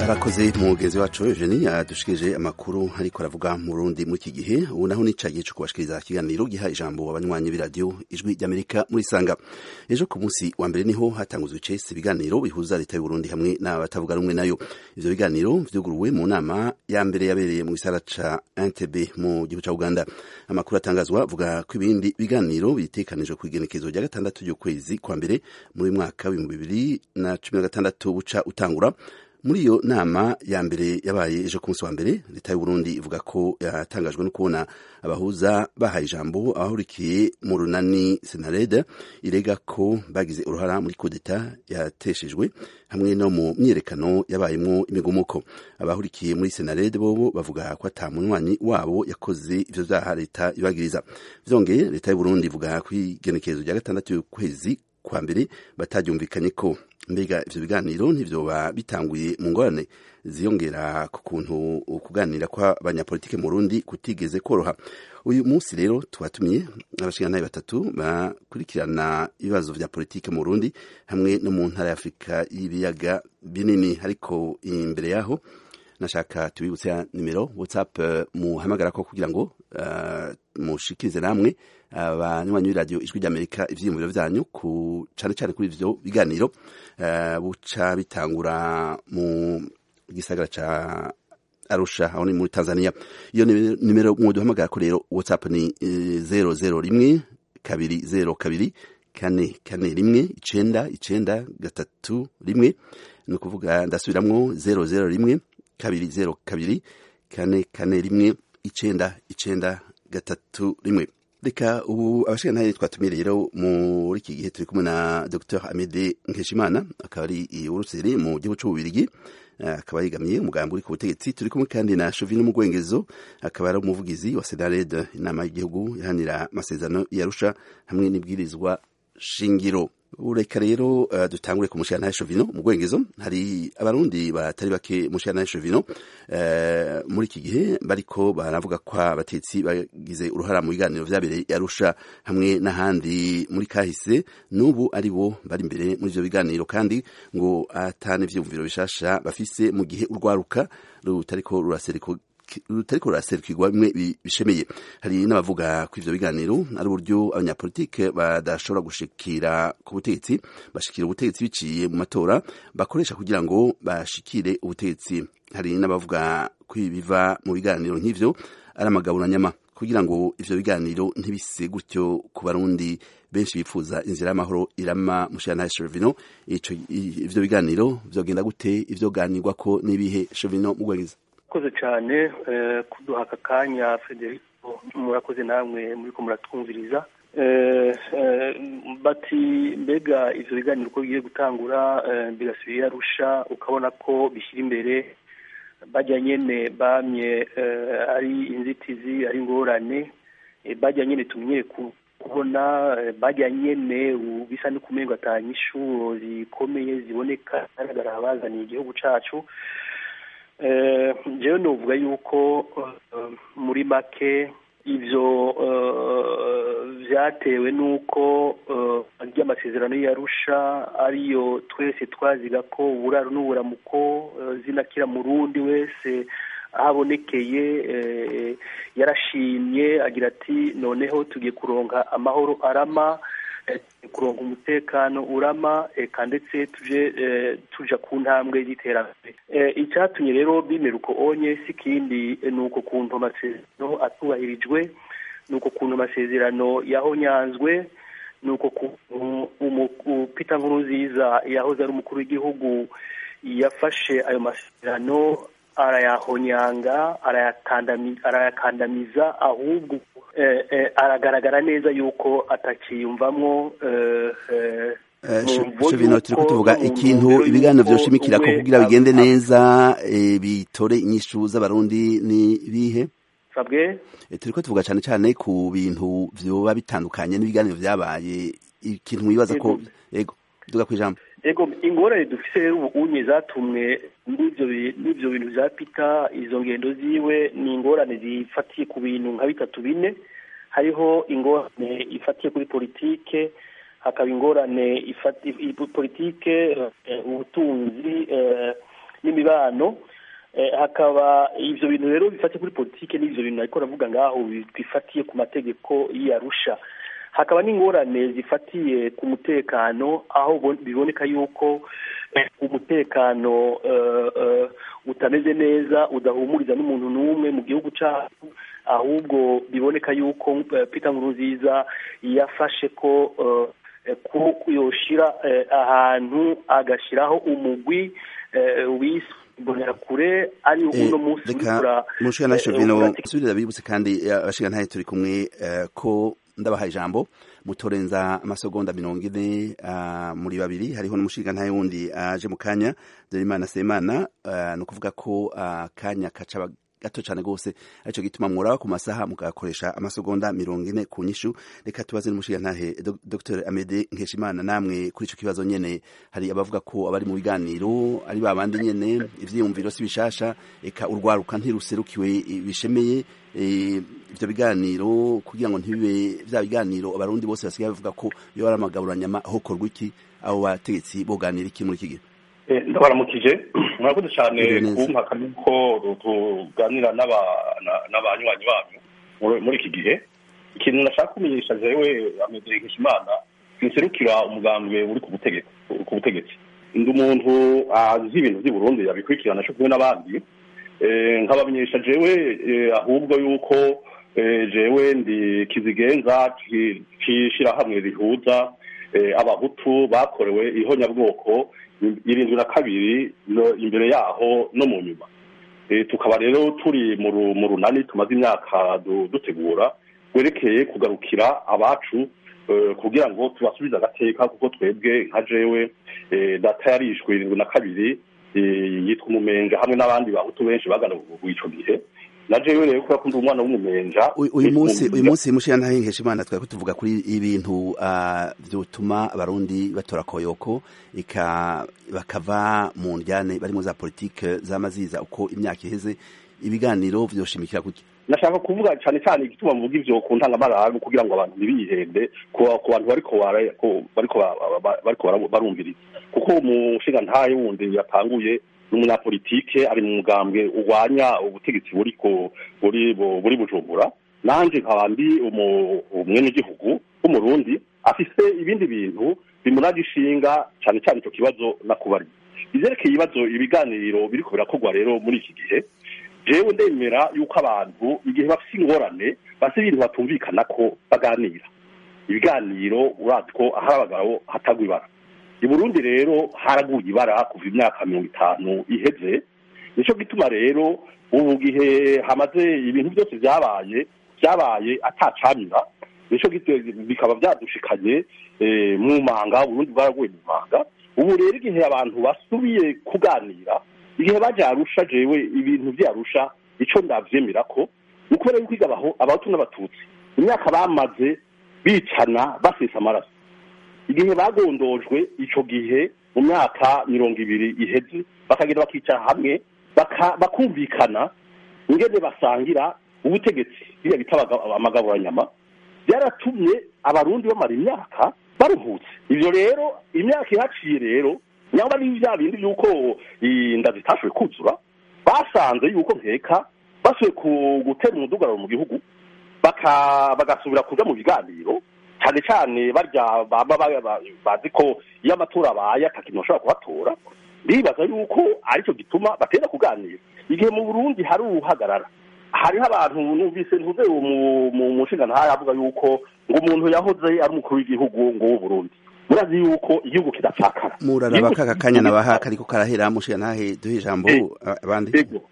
arakoze mugenzi wacu Eugenie adushikije amakuru ariko aravuga mu Burundi muri iki gihe ubu naho nicagiye cyo kubashikiriza ikiganiro giha ijambo abanywanyi b'iradiyo ijwi ry'Amerika muri Sanga ejo ku munsi wa mbere niho hatanguzwe icese ibiganiro bihuza leta y'u Burundi hamwe n'abatavuga rumwe nayo ivyo biganiro vyuguruwe mu nama ya mbere yabereye mu gisara ca Entebbe mu gihugu ca Uganda amakuru atangazwa avuga ko ibindi biganiro bitekanijwe ku igenekezo rya gatandatu ry'ukwezi kwa mbere muri mwaka w'ibihumbi bibiri na cumi na gatandatu buca utangura muri iyo nama ya mbere yabaye ejo ku munsi wa mbere leta y'u Burundi ivuga ko yatangajwe no kubona abahuza bahaye ijambo abahurikiye mu runani senarede irega ko bagize uruhara muri kudeta yateshejwe hamwe no mu myiyerekano yabayemwo imigumuko abahurikiye muri senarede bobo bavuga ko ata munywanyi wabo yakoze ivyo vyaha leta ibagiriza vyongeye leta y'u Burundi ivuga ko igenekerezo rya gatandatu y'ukwezi kwa mbere bataryumvikanye ko mbega ivyo biganiro ntivyoba bitanguye mu ngorane ziyongera ku kuntu kuganira kw'abanyapolitike mu Burundi kutigeze koroha uyu munsi rero twatumiye abashingantahe batatu bakurikirana ibibazo vya politike mu Burundi hamwe no mu ntara ya Afurika y'ibiyaga binini ariko imbere yaho nashaka tubibutse ya nimero whatsapp uh, muhamagara ko kugira ngo uh, mushikirize namwe abanywanyi uh, b'iradiyo ijwi ry'amerika ivyiyumviro vyanyu ku cane cane kuri ivyo biganiro uh, buca bitangura mu gisagara ca arusha aho ni muri tanzania iyo nimero mwoduhamagara ko rero whatsapp ni zero zero rimwe kabiri zero kabiri kane kane rimwe icenda icenda gatatu rimwe ni ukuvuga ndasubiramwo zero zero rimwe kabiri zero kabiri kane kane rimwe icenda icenda gatatu rimwe reka ubu abashingantahe twatumiye rero muri iki gihe turi kumwe na dr amede nkeshimana akaba ari uruseri mu gihugu c'ububirigi akaba yegamiye umugambi uri ku butegetsi turi kumwe kandi na Chauvin Mugwengezo akaba ari umuvugizi wa Senared inama y'igihugu ihanira amasezerano yarusha hamwe n'ibwirizwa shingiro ureka rero uh, dutangure ku mushana Chauvin Mugwengezo hari abarundi batari bake mushana Chauvin uh, muri iki gihe bariko baravuga ko abatetsi bagize uruhara mu biganiro vyabereye yarusha hamwe n'ahandi muri kahise n'ubu ari bo bari imbere muri ivyo biganiro kandi ngo atane vyumviro bishasha bafise mu gihe urwaruka rutariko rurasereko rutariko ruraserukirwa bimwe bishemeye hari n'abavuga ko ivyo biganiro ari uburyo abanyapolitike badashobora gushikira ku butegetsi bashikira ubutegetsi biciye mu matora bakoresha kugira ngo bashikire ubutegetsi hari n'abavuga ko ibiva mu biganiro nk'ivyo ari amagaburanyama kugira ngo ivyo biganiro ntibise gutyo ku barundi benshi bifuza inzira y'amahoro irama mushana Chevino ico ivyo biganiro vyogenda gute ivyo ganirwako n'ibihe Chevino mugwegeza murakoze cyane kuduha aka kanya federico murakoze namwe muri ko muratwumviriza bati mbega ivyo biganiro uko bigiye gutangura birasubira arusha ukabona ko bishyira imbere bajya nyene bamye ari inzitizi ari ingorane bajya nyene tumenyere kubona bajya nyene bisa no kumengo atanye inshuro zikomeye ziboneka agaragara abazaniye igihugu cacu njyewe nuvuga yuko muri make ibyo byatewe n'uko ry'amasezerano yarusha ariyo twese twaziga ko uburaro n'uburamuko zinakira mu rundi wese ahabonekeye yarashimye agira ati noneho tugiye kuronka amahoro arama kuronka umutekano urama eka ndetse tuje tuja ku ntambwe y'iterambere icyatumye rero bimera uko onye si ikindi ni uko kuntu amasezerano atubahirijwe ni uko kuntu amasezerano yahonyanzwe ni uko kuntu Peter Nkurunziza yahoze ari umukuru w'igihugu yafashe ayo masezerano arayahonyanga arayakandamiza ahubwo aragaragara neza yuko atakiyumvamwo Chevino turiko tuvuga ikintu ibiganiro vyoshimikira ko kugira bigende neza bitore inyishu z'abarundi ni bihe sabwe turiko tuvuga cane cane ku bintu vyoba bitandukanye n'ibiganiro vyabaye ikintu mwibaza ko yego duga kwijambo ego ingorane dufise rero ubu unye zatumwe n'ivyo bintu vya pita izo ngendo ziwe ni ingorane zifatiye ku bintu nka bitatu bine hariho ingorane ifatiye kuri politike hakaba ingorane politike ubutunzi n'imibano hakaba ibyo bintu rero bifatiye kuri politiki n'ibyo bintu ariko ravuga ngaho bifatiye ku mategeko y'arusha hakaba n'ingorane zifatiye ku mutekano aho biboneka yuko umutekano utameze neza udahumuriza n'umuntu n'umwe mu gihugu cyacu ahubwo biboneka yuko Peter Nkurunziza yafashe ko yoshira ahantu agashyiraho umugwi w'imbonerakure ari uno munsi reka mushika Jovino subirira bibutse kandi abashika ntaye turi kumwe ko ndabaha ijambo mutorenza amasegonda mirongo ine muri babiri hariho n'umushinga ntaye wundi aje mu kanya Dorimana Semana ni ukuvuga ko akanya kaca gato cyane rwose aricyo gituma mwora ku masaha mugakoresha amasegonda mirongo ine ku nyishu reka tubaze n'umushinga ntahe Dr Amede Nkeshimana namwe kuri icyo kibazo nyene hari abavuga ko abari mu biganiro ari babandi nyene ivyiyumviro si bishasha eka urwaruka ntiruserukiwe bishemeye ibyo biganiro kugira ngo ntibibe bya biganiro abarundi bose basigaye bavuga ko iyo ari amagaburanyama hokorwa iki abo bategetsi boganira iki muri iki gihe ndabaramukije murakoze cyane kumpaka yuko tuganira n'abanywanyi banyu muri iki gihe ikintu nashaka kumenyesha jewe amedere nkishimana sinserukira umugambwe uri ku butegetsi ndi umuntu azi ibintu by'i burundi yabikurikirana cyo kumwe n'abandi nkabamenyesha jewe ahubwo yuko jewe ndi kizigenza cy'ishyirahamwe rihuza abahutu bakorewe ihonyabwoko irindwi na kabiri imbere yaho no mu nyuma tukaba rero turi mu runani tumaze imyaka dutegura rwerekeye kugarukira abacu kugira ngo tubasubize agateka kuko twebwe nka jewe data yarishwe irindwi na kabiri yitwa umumenja hamwe n'abandi bahutu benshi bagana icyo gihe na jewe rero kubera ko ndi umwana w'umumenja uyu munsi uyu munsi mushira ntahengesha imana twari tuvuga kuri ibintu byotuma abarundi batora koyoko ika bakava mu njyane barimo za politike z'amaziza uko imyaka iheze ibiganiro vyoshimikira kuki nashaka kuvuga cyane cyane igituma muvuga ivyo ku ntangamararu kugira ngo abantu ntibihende ku bantu bariko bariko bariko barumviriza kuko umushinga ntaye wundi yatanguye n'umunyapolitike ari mu mugambwe urwanya ubutegetsi buri buri buri bujumbura nanje nkaba ndi umwenegihugu w'umurundi afise ibindi bintu bimuraje ishinga cyane cyane icyo kibazo nakubari ivyerekeye ibibazo ibiganiro biriko birakorwa rero muri iki gihe jewe ndemera yuko abantu igihe bafise ingorane bafise ibintu batumvikana ko baganira ibiganiro urazi ko ahari abagabo hatagwa ibara i burundi rero haraguye ibara kuva imyaka mirongo itanu iheze nicyo gituma rero ubu gihe hamaze ibintu byose byabaye byabaye atacamira nicyo bikaba byadushikanye mu manga burundi bwaraguye mu manga ubu rero igihe abantu basubiye kuganira igihe baje arusha jewe ibintu byarusha icyo ndavyemera ko ni ukubera yuko igabaho abahutu n'abatutsi imyaka bamaze bicana basesa amaraso igihe bagondojwe ico gihe mu myaka mirongo ibiri iheze bakagenda bakicara hamwe bakumvikana ingene basangira ubutegetsi biriya bita amagaburanyama byaratumye abarundi bamara imyaka baruhutse ivyo rero imyaka ihaciye rero nyangwa ni bya bindi yuko inda zitashoboye kuzura basanze yuko nkeka basubiye gutera umudugararo mu gihugu bagasubira kuja mu biganiro cyane cyane barya baba bazi ko iyo amatora abaye atakintu bashobora kuhatora ndibaza yuko aricyo gituma bateza kuganira igihe mu burundi hari uruhagarara hariho abantu numvise ntuze mu mushinga ntayo avuga yuko ngo umuntu yahoze ari umukuru w'igihugu ngo w'uburundi murazi yuko igihugu kidapfakara muraraba kaka kanya nabaha kariko karahera mushinga ntahe duhe ijambo abandi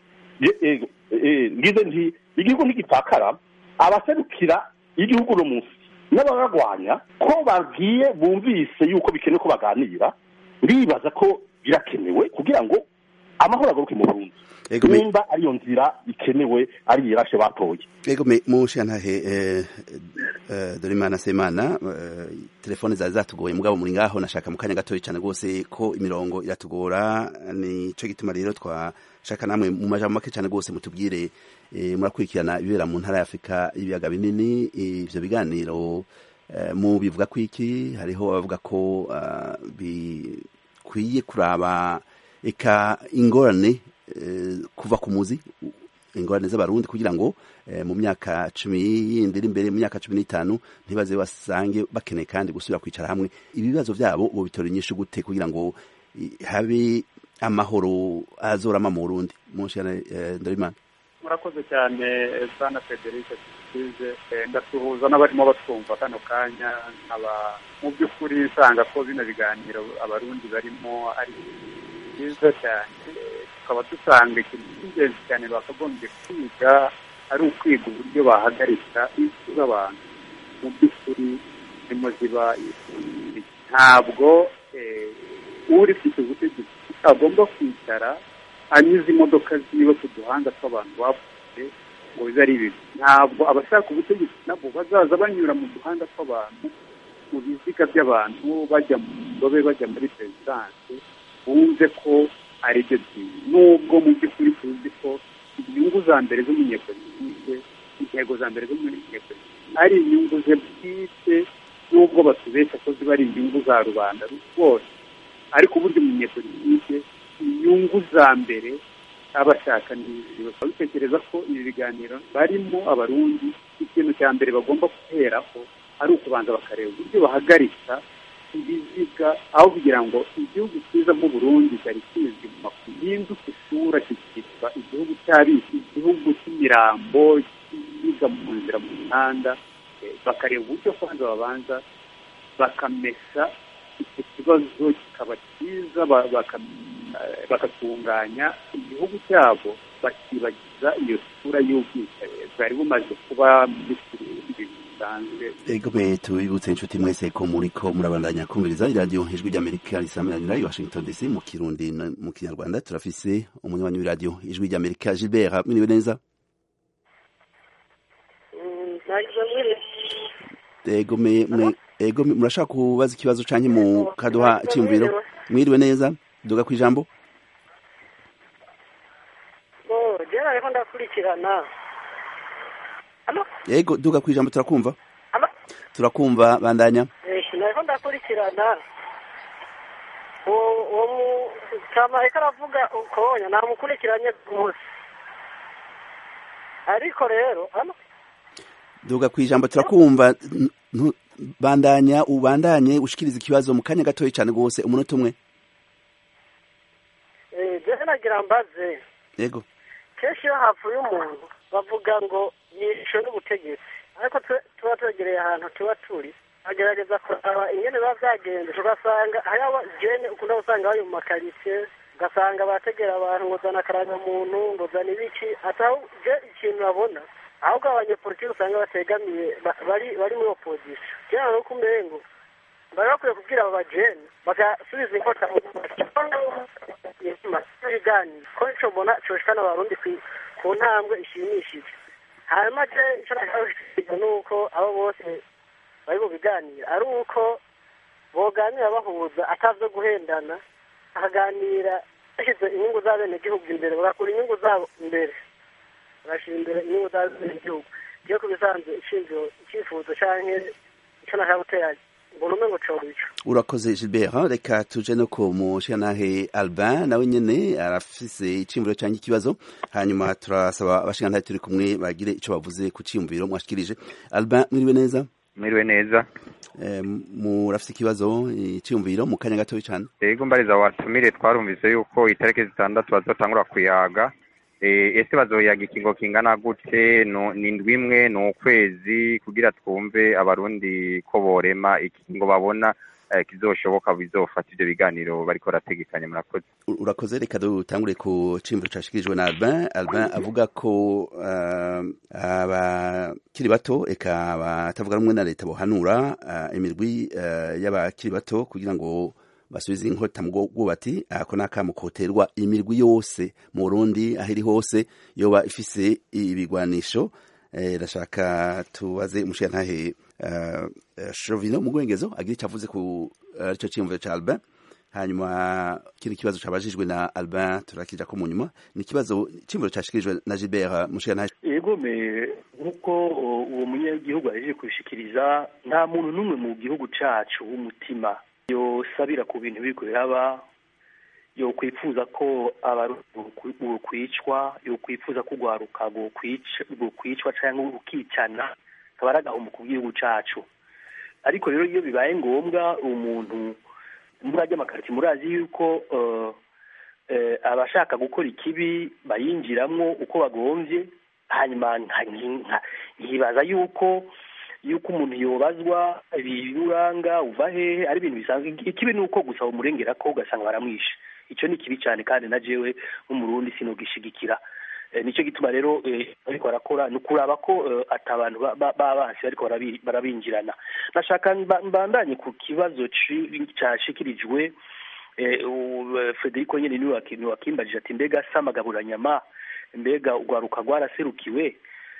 ngize nti igihugu ntigipfakara abaserukira igihugu no munsi n'abaragwanya ko babwiye bumvise yuko bikenewe ko baganira ndibaza ko birakenewe kugira ngo amahoro agaruke mu Burundi nimba ariyo nzira ikenewe ari irashe batoye ego me mushantahe eh, eh, Dorimana Semana eh, telefone zari zatugoye mugabo muri ngaho nashaka mu kanya gatoyi cyane gose ko imirongo iratugora ni cyo gituma rero twa shaka namwe mu majambo make cyane gose mutubwire eh, murakurikirana ibibera mu ntara ya Afrika ibiyaga binini ivyo biganiro eh, mu bivuga kwiki hariho abavuga ko uh, bikwiye kuraba eka ingorane kuva ku muzi ingorane z'abarundi kugira ngo mu myaka cumi yindi iri imbere mu myaka cumi n'itanu ntibaze basange bakeneye kandi gusubira kwicara hamwe ibibazo byabo ubu bitora inyinshi gute kugira ngo habe amahoro azorama mu burundi munshiyana ndarimana murakoze cyane bwana frederic tuzize ndasuhuza n'abarimo batwumva kano kanya nkaba mu by'ukuri nsanga ko bino biganiro abarundi barimo ari byiza cyane tukaba dusanga ikintu cy'ingenzi cyane bakagombye kwiga ari ukwiga uburyo bahagarika impfu z'abantu mu by'ukuri zirimo ziba ntabwo uri ufite ubutegetsi agomba kwicara anyuze imodoka ziwe ku duhanda tw'abantu bapfuye ngo bibe ari bibi ntabwo abashaka ubutegetsi nabo bazaza banyura mu duhanda tw'abantu mu biziga by'abantu bajya mu ndobe bajya muri perezidanse bumve ko ari byo byiza nubwo mu by'ukuri tuzi ko inyungu za mbere z'umunyepolitike intego za mbere z'umunyepolitike ari inyungu ze bwite nubwo batubeshya ko ziba ari inyungu za rubanda rwose ariko uburyo umunyepolitike inyungu za mbere abashaka n'izi bakaba bitekereza ko ibi biganiro barimo abarundi ikintu cya mbere bagomba guheraho ari ukubanza bakareba uburyo bahagarika ibiziga aho kugira ngo igihugu cyiza nk'uburundi cyari kizwi mu makuru yihinduka isura kikitwa igihugu cy'abisi igihugu cy'imirambo kiziga mu nzira mu mihanda bakareba uburyo kwanza babanza bakamesa icyo kibazo kikaba cyiza bagatunganya igihugu cyabo bakibagiza iyo sura y'ubwicanyi bwari bumaze kuba muri ibintu bisanzwe egome tubibutse inshuti mwese ko muriko murabandanya kumviriza iradiyo ijwi ry'amerika risamanira i washington dc mu kirundi mu kinyarwanda turafise umunywanyi w'iradiyo ijwi ry'amerika gilbert mwiriwe neza egome ego murashaka kubaza ikibazo canke mu kaduha cyimviro mwiriwe neza duga ku ijambo jera ariko ndakurikirana yego duga ku ijambo turakumva turakumva bandanya nariko ndakurikirana uwo mutama ariko aravuga ukonya namukurikiranye rwose ariko rero duga ku ijambo turakumva bandanya ubandanye ushikiriza ikibazo mu kanya gatoya cyane rwose umunota umwe jewe nagira mbaze yego kenshi iyo hapfuye umuntu bavuga ngo yishwe n'ubutegetsi ariko tuba twegereye ahantu tuba turi agerageza kuraba ingene biba byagenze tugasanga hariho jene ukunda gusanga bari mu makaritsiye ugasanga bategera abantu ngo zana akarangamuntu ngo zana ibiki ataho je ikintu babona ahubwo abanyepolitiki usanga bategamiye bari bari muri opozisiyo cyangwa no kumengo bari bakwiye kubwira abo bajene bagasubiza inkota ibiganiro ko ico mbona coshikana abarundi ku ntambwe ishimishije hanyuma je ico nashaka ni uko abo bose bari mu biganiro ari uko boganira bahuza atavyo guhendana bakaganira bashyize inyungu z'abenegihugu imbere bagakura inyungu zabo imbere bagashyira imbere inyungu z'abenegihugu iyo ku bisanzwe ishingiro icyifuzo canke ico nashaka gutera mbona umengo coba ico urakoze gilbert reka tuje no ku mushigantahe albin nawe nyene arafise iciyumviro canke ikibazo hanyuma turasaba abashigantahe turi kumwe bagire ico bavuze ku ciyumviro mwashikirije albin mwiriwe neza mwiriwe neza murafise ikibazo iciyumviro mu kanya gatoya cane yego mbariza watumire twarumvise yuko itariki zitandatu bazotangura kuyaga ese bazoyaga ikingo kingana gute ni indwi imwe ni ukwezi kugira twumve abarundi ko borema ikingo babona kizoshoboka bizofata ivyo biganiro bariko barategekanya murakoze urakoze reka dutangure ku cimviro cashikirijwe na albin albin avuga ko abakiri bato eka batavuga rumwe na leta bohanura imirwi y'abakiri bato kugira ngo basubize inkota mu bwubati ako ni akamo koterwa imirwi yose mu burundi aho iri hose yoba ifise ibigwanisho rashaka tubaze umushirantahe shovino mu rwengezo agira icyo avuze ku aricyo cyiyumviro cya albin hanyuma kino kibazo cabajijwe na albin turakija ko mu nyuma ni ikibazo cyiyumviro cashikirijwe na gilbert mushirantahe yego me nk'uko uwo munyagihugu ahejeje kubishikiriza nta muntu n'umwe mu gihugu cacu w'umutima yosabira ku bintu biriko biraba yokwifuza ko abarundi kwicwa yokwifuza ko urwaruka rwokwicwa cyangwa rukicana akaba ari agahombo ku gihugu cyacu ariko rero iyo bibaye ngombwa umuntu muri ajya amakarito murazi yuko abashaka gukora ikibi bayinjiramo uko bagombye hanyuma nkibaza yuko yuko umuntu yobazwa ibiranga uva hehe ari ibintu bisanzwe ikibi ni uko gusa umurengera ko ugasanga baramwishe icyo ni kibi cyane kandi na jewe nk'umurundi sinogishigikira nicyo gituma rero ariko barakora ni ukuraba ko atabantu b'abansi bariko barabinjirana nashaka mbandanye ku kibazo cyashikirijwe federico nyine niwe wakimbajije ati mbega se amagaburanyama mbega urwaruka rwaraserukiwe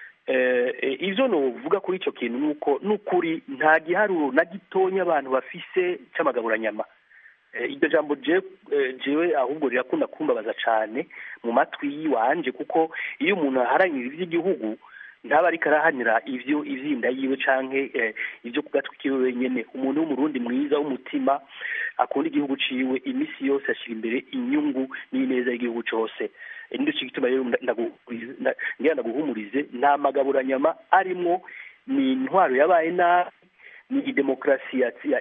ibyo nuvuga kuri icyo kintu ni uko n'ukuri nta giharuro na gitonya abantu bafise cy'amagaburanyama iryo jambo jewe ahubwo rirakunda kumbabaza cyane mu matwi yiwanje kuko iyo umuntu aharanira iby'igihugu ntaba ariko arahanira ibyo ibyinda yiwe canke ibyo ku gatwi kiwe wenyine umuntu w'umurundi mwiza w'umutima akunda igihugu ciwe iminsi yose ashyira imbere inyungu n'ineza y'igihugu cyose nicyo gituma rero ngira ndaguhumurize nta magaburanyama arimwo ni intwaro yabaye nabi ni demokarasi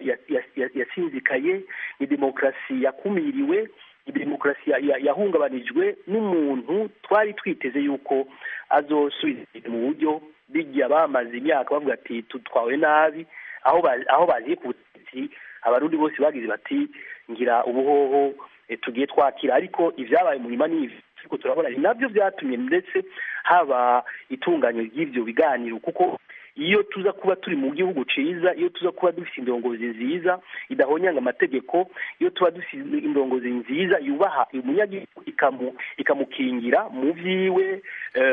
yasinzikaye ni demokarasi yakumiriwe ni demokarasi yahungabanijwe n'umuntu twari twiteze yuko azosubiza mu buryo bijya bamaze imyaka bavuga ati tutwawe nabi aho baziye ku butegetsi abarundi bose bagize bati ngira ubuhoho tugiye twakira ariko ibyabaye mu nyuma n'ibi ariko turabona ni nabyo byatumye ndetse haba itunganywa ry'ibyo biganiro kuko iyo tuza kuba turi mu gihugu ciza iyo tuza kuba dufite indongozi nziza idahonyanga amategeko iyo tuba dufite indongozi nziza yubaha umunyagihugu ikamukingira mu vyiwe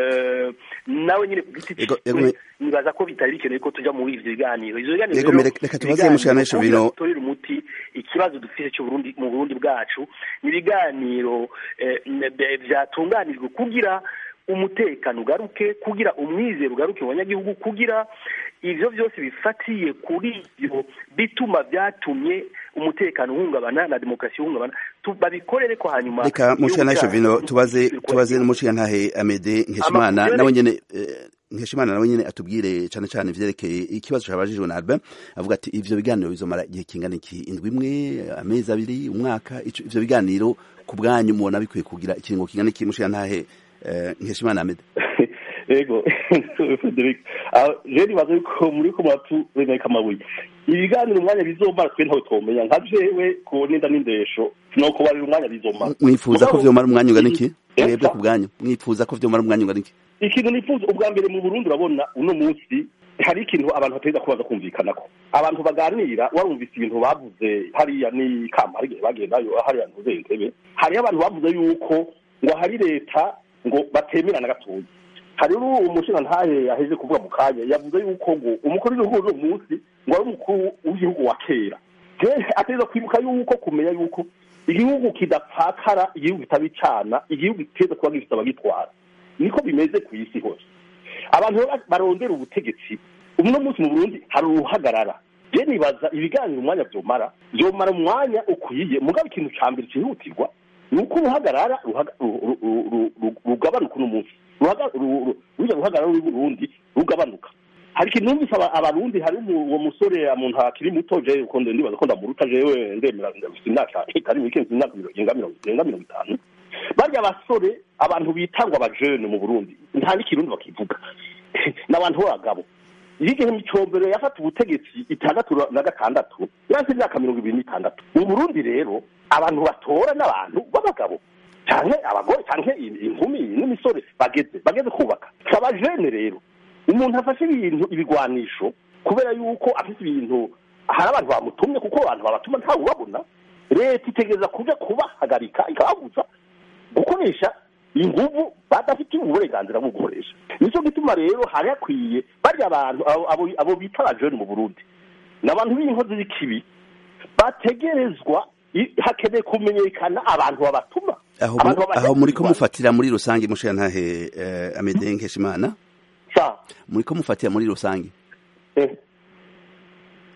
nawe nyine ku giti ciwe nibaza ko bitari bikenewe ko tuja muri ivyo biganiro ivyo biganiro reka tubaze mushikiranganji bino torera umuti ikibazo dufite cyo Burundi mu Burundi bwacu ni ibiganiro vyatunganijwe kugira umutekano ugaruke kugira umwizero ugaruke mu banyagihugu kugira ivyo byose bifatiye kuri ivyo bituma byatumye umutekano uhungabana na demokarasi ihungabana babikorere ko hanyuma reka mushikiranganji bino tubaze tubaze n'umushikirantahe Amede Nkeshimana nawe nyene Nkeshimana nawe nyene atubwire cane cane ivyerekeye ikibazo cabajijwe na Albert avuga ati ivyo biganiro bizomara igihe kingana iki indwi imwe amezi abiri umwaka ivyo biganiro ku bwanyu mubona bikwiye kugira ikiringo kingana iki mushikirantahe Nkeshimana Ahmed ego Frederic je nibaza yuko muri ko muratureneka amabuye ibiganiro umwanya bizomara twe ntawe twomenya nka jewe ku ninda n'indesho nuko barira umwanya bizomara mwifuza ko vyomara umwanya ungana iki mwebwe ku bwanyu mwifuza ko vyomara umwanya ungana iki ikintu nifuza ubwa mbere mu Burundi urabona uno munsi hari ikintu abantu bateza kubaza kumvikanako abantu baganira warumvise ibintu bavuze hariya ni kama hari bagendayo hariya ntuze intebe hariyo abantu bavuze yuko ngo hari leta ngo batemerana gatoya hari umushinga ntahe yaheze kuvuga mu kanya yavuze yuko ngo umukuru w'igihugu uno munsi ngo ari umukuru w'igihugu wa kera ateza kwibuka yuko kumenya yuko igihugu kidapfakara igihugu kitabicana igihugu kiteza kuba gifite abagitwara niko bimeze ku isi hose abantu barondera ubutegetsi uno munsi mu burundi hari uruhagarara je nibaza ibiganiro umwanya vyomara vyomara umwanya ukwiye mugabo ikintu ca mbere cihutirwa ni uko uruhagarara rugabanuka uno munsi rujya ruhagarara rw'uburundi rugabanuka hari ikintu numvise abarundi hari uwo musore umuntu akiri muto je ukunde ndibaza ko ndamuruta jewe ndemera ndafite imyaka itari mike imyaka irenga mirongo itanu barya basore abantu bitangwa abajene mu burundi nta n'ikirundi bakivuga ni abantu b'abagabo iyo igihe micombero yafata ubutegetsi itandatu na gatandatu yaraze imyaka mirongo ibiri n'itandatu mu burundi rero abantu batora n'abantu b'abagabo cyane abagore cyane inkumi n'imisore bageze bageze kubaka abajene rero umuntu afashe ibintu ibigwanisho kubera yuko afite ibintu hari abantu bamutumye kuko abantu babatuma ntawe ubabona leta itegereza kuja kubahagarika ikababuza gukoresha inguvu badafitiye uburenganzira bwo gukoresha nicyo gituma rero hari hakwiye barya abantu abo bita abajene mu burundi ni abantu b'inkozi z'ikibi bategerezwa hakeneye kumenyekana abantu babatuma aho muri ko mufatira muri rusange mushirantahe amede nkeshimana muri ko mufatira muri rusange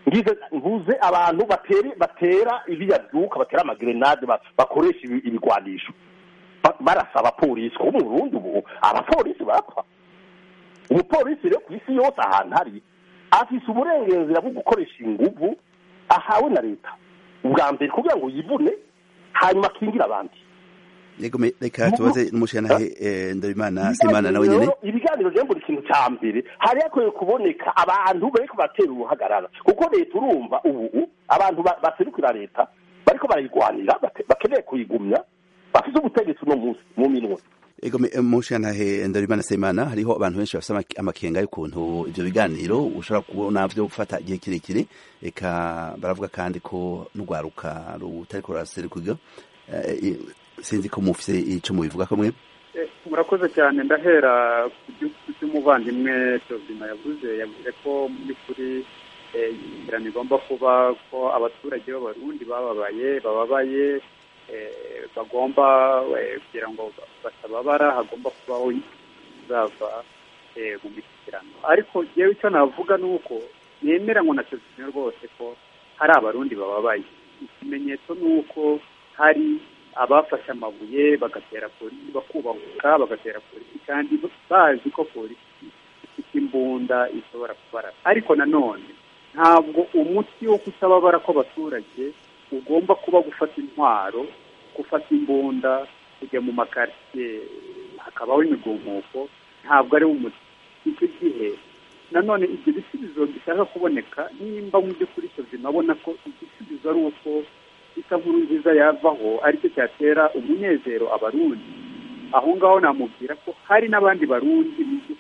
ngize mvuze abantu batera batera ibiyaduka batera amagerenade ba- bakoresha ibi- ibigwanisho Ba- barasa abapolisi kuko mu burundi ubu abapolisi barapfa umupolisi rero ku isi yose ahantu ari afise uburenganzira bwo gukoresha inguvu ahawe na leta ubwa mbere kugira ngo yivune hanyuma akingire abandi yego me- reka tubaze n'umushyiranahe eh, ndabimana simana nawe nyene Ibiganiro- ibiganiro rero buri kintu cya mbere hari hakwiye kuboneka abantu bariko batera uruhagarara kuko leta urumva ubu abantu ba- baserukira leta bariko barayigwanira bate- bakeneye kuyigumya bafise ubutegetsi uno munsi mu minwe Ego me- umushyiranahe ndabimana simana hariho abantu benshi bafite amake- amakenga y'ukuntu ivyo biganiro ushobora kubona vyo gufata igihe kirekire eka baravuga kandi ko n'urwaruka rutariko ruraserukirwa Eh, i- sinzi ko mufise ico mubivuga ko mwe Eh, murakoze cyane ndahera ku byo- ku by'umuvandimwe Tozima yavuze yavuze ko mu by'ukuri eh, inzira igomba kuba ko abaturage b'abarundi bababaye bababaye eh, bagomba eh, kugira ngo batababara hagomba kubaho uzava eh, mu mishyikirano ariko yewe icyo navuga ni uko nemera ngo na Tozima rwose ko hari abarundi bababaye ikimenyetso ni uko hari abafashe amabuye bagatera polisi bakubahuka bagatera polisi kandi bazi ko polisi ifite imbunda ishobora kubarasa ariko nanone ntabwo umuti wo kutababara kw'abaturage ugomba kuba gufata intwaro gufata imbunda kujya mu makaritsiye hakabaho imigumuko ntabwo ari wo umuti icyo gihe nanone ibyo bisubizo bishaka kuboneka nimba mu by'ukuri tuzima abona ko igisubizo ari uko isa nkuru nziza yavaho aricyo cyatera umunezero abarundi aho ngaho namubwira ko hari n'abandi barundi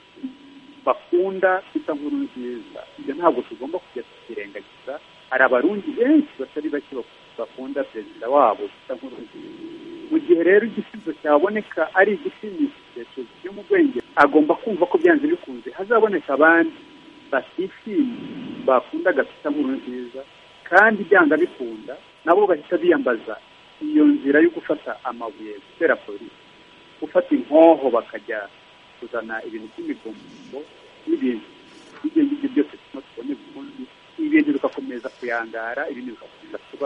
bakunda isa nkuru nziza ibyo ntabwo tugomba kujya tukirengagiza hari abarundi benshi batari bake bakunda perezida wabo isa nkuru nziza mu gihe rero igisubizo cyaboneka ari igishimishije cyo mu bwenge agomba kumva ko byanze bikunze hazaboneka abandi batishimye bakunda gafite nkuru nziza kandi byanga bikunda nabo bahita biyambaza iyo nzira yo gufata amabuye gutera polisi gufata inkoho bakajya kuzana ibintu by'imigombo n'ibintu ibyo ngibyo byose turimo tubone ubundi ibintu bigakomeza kuyangara ibintu bigakomeza kuba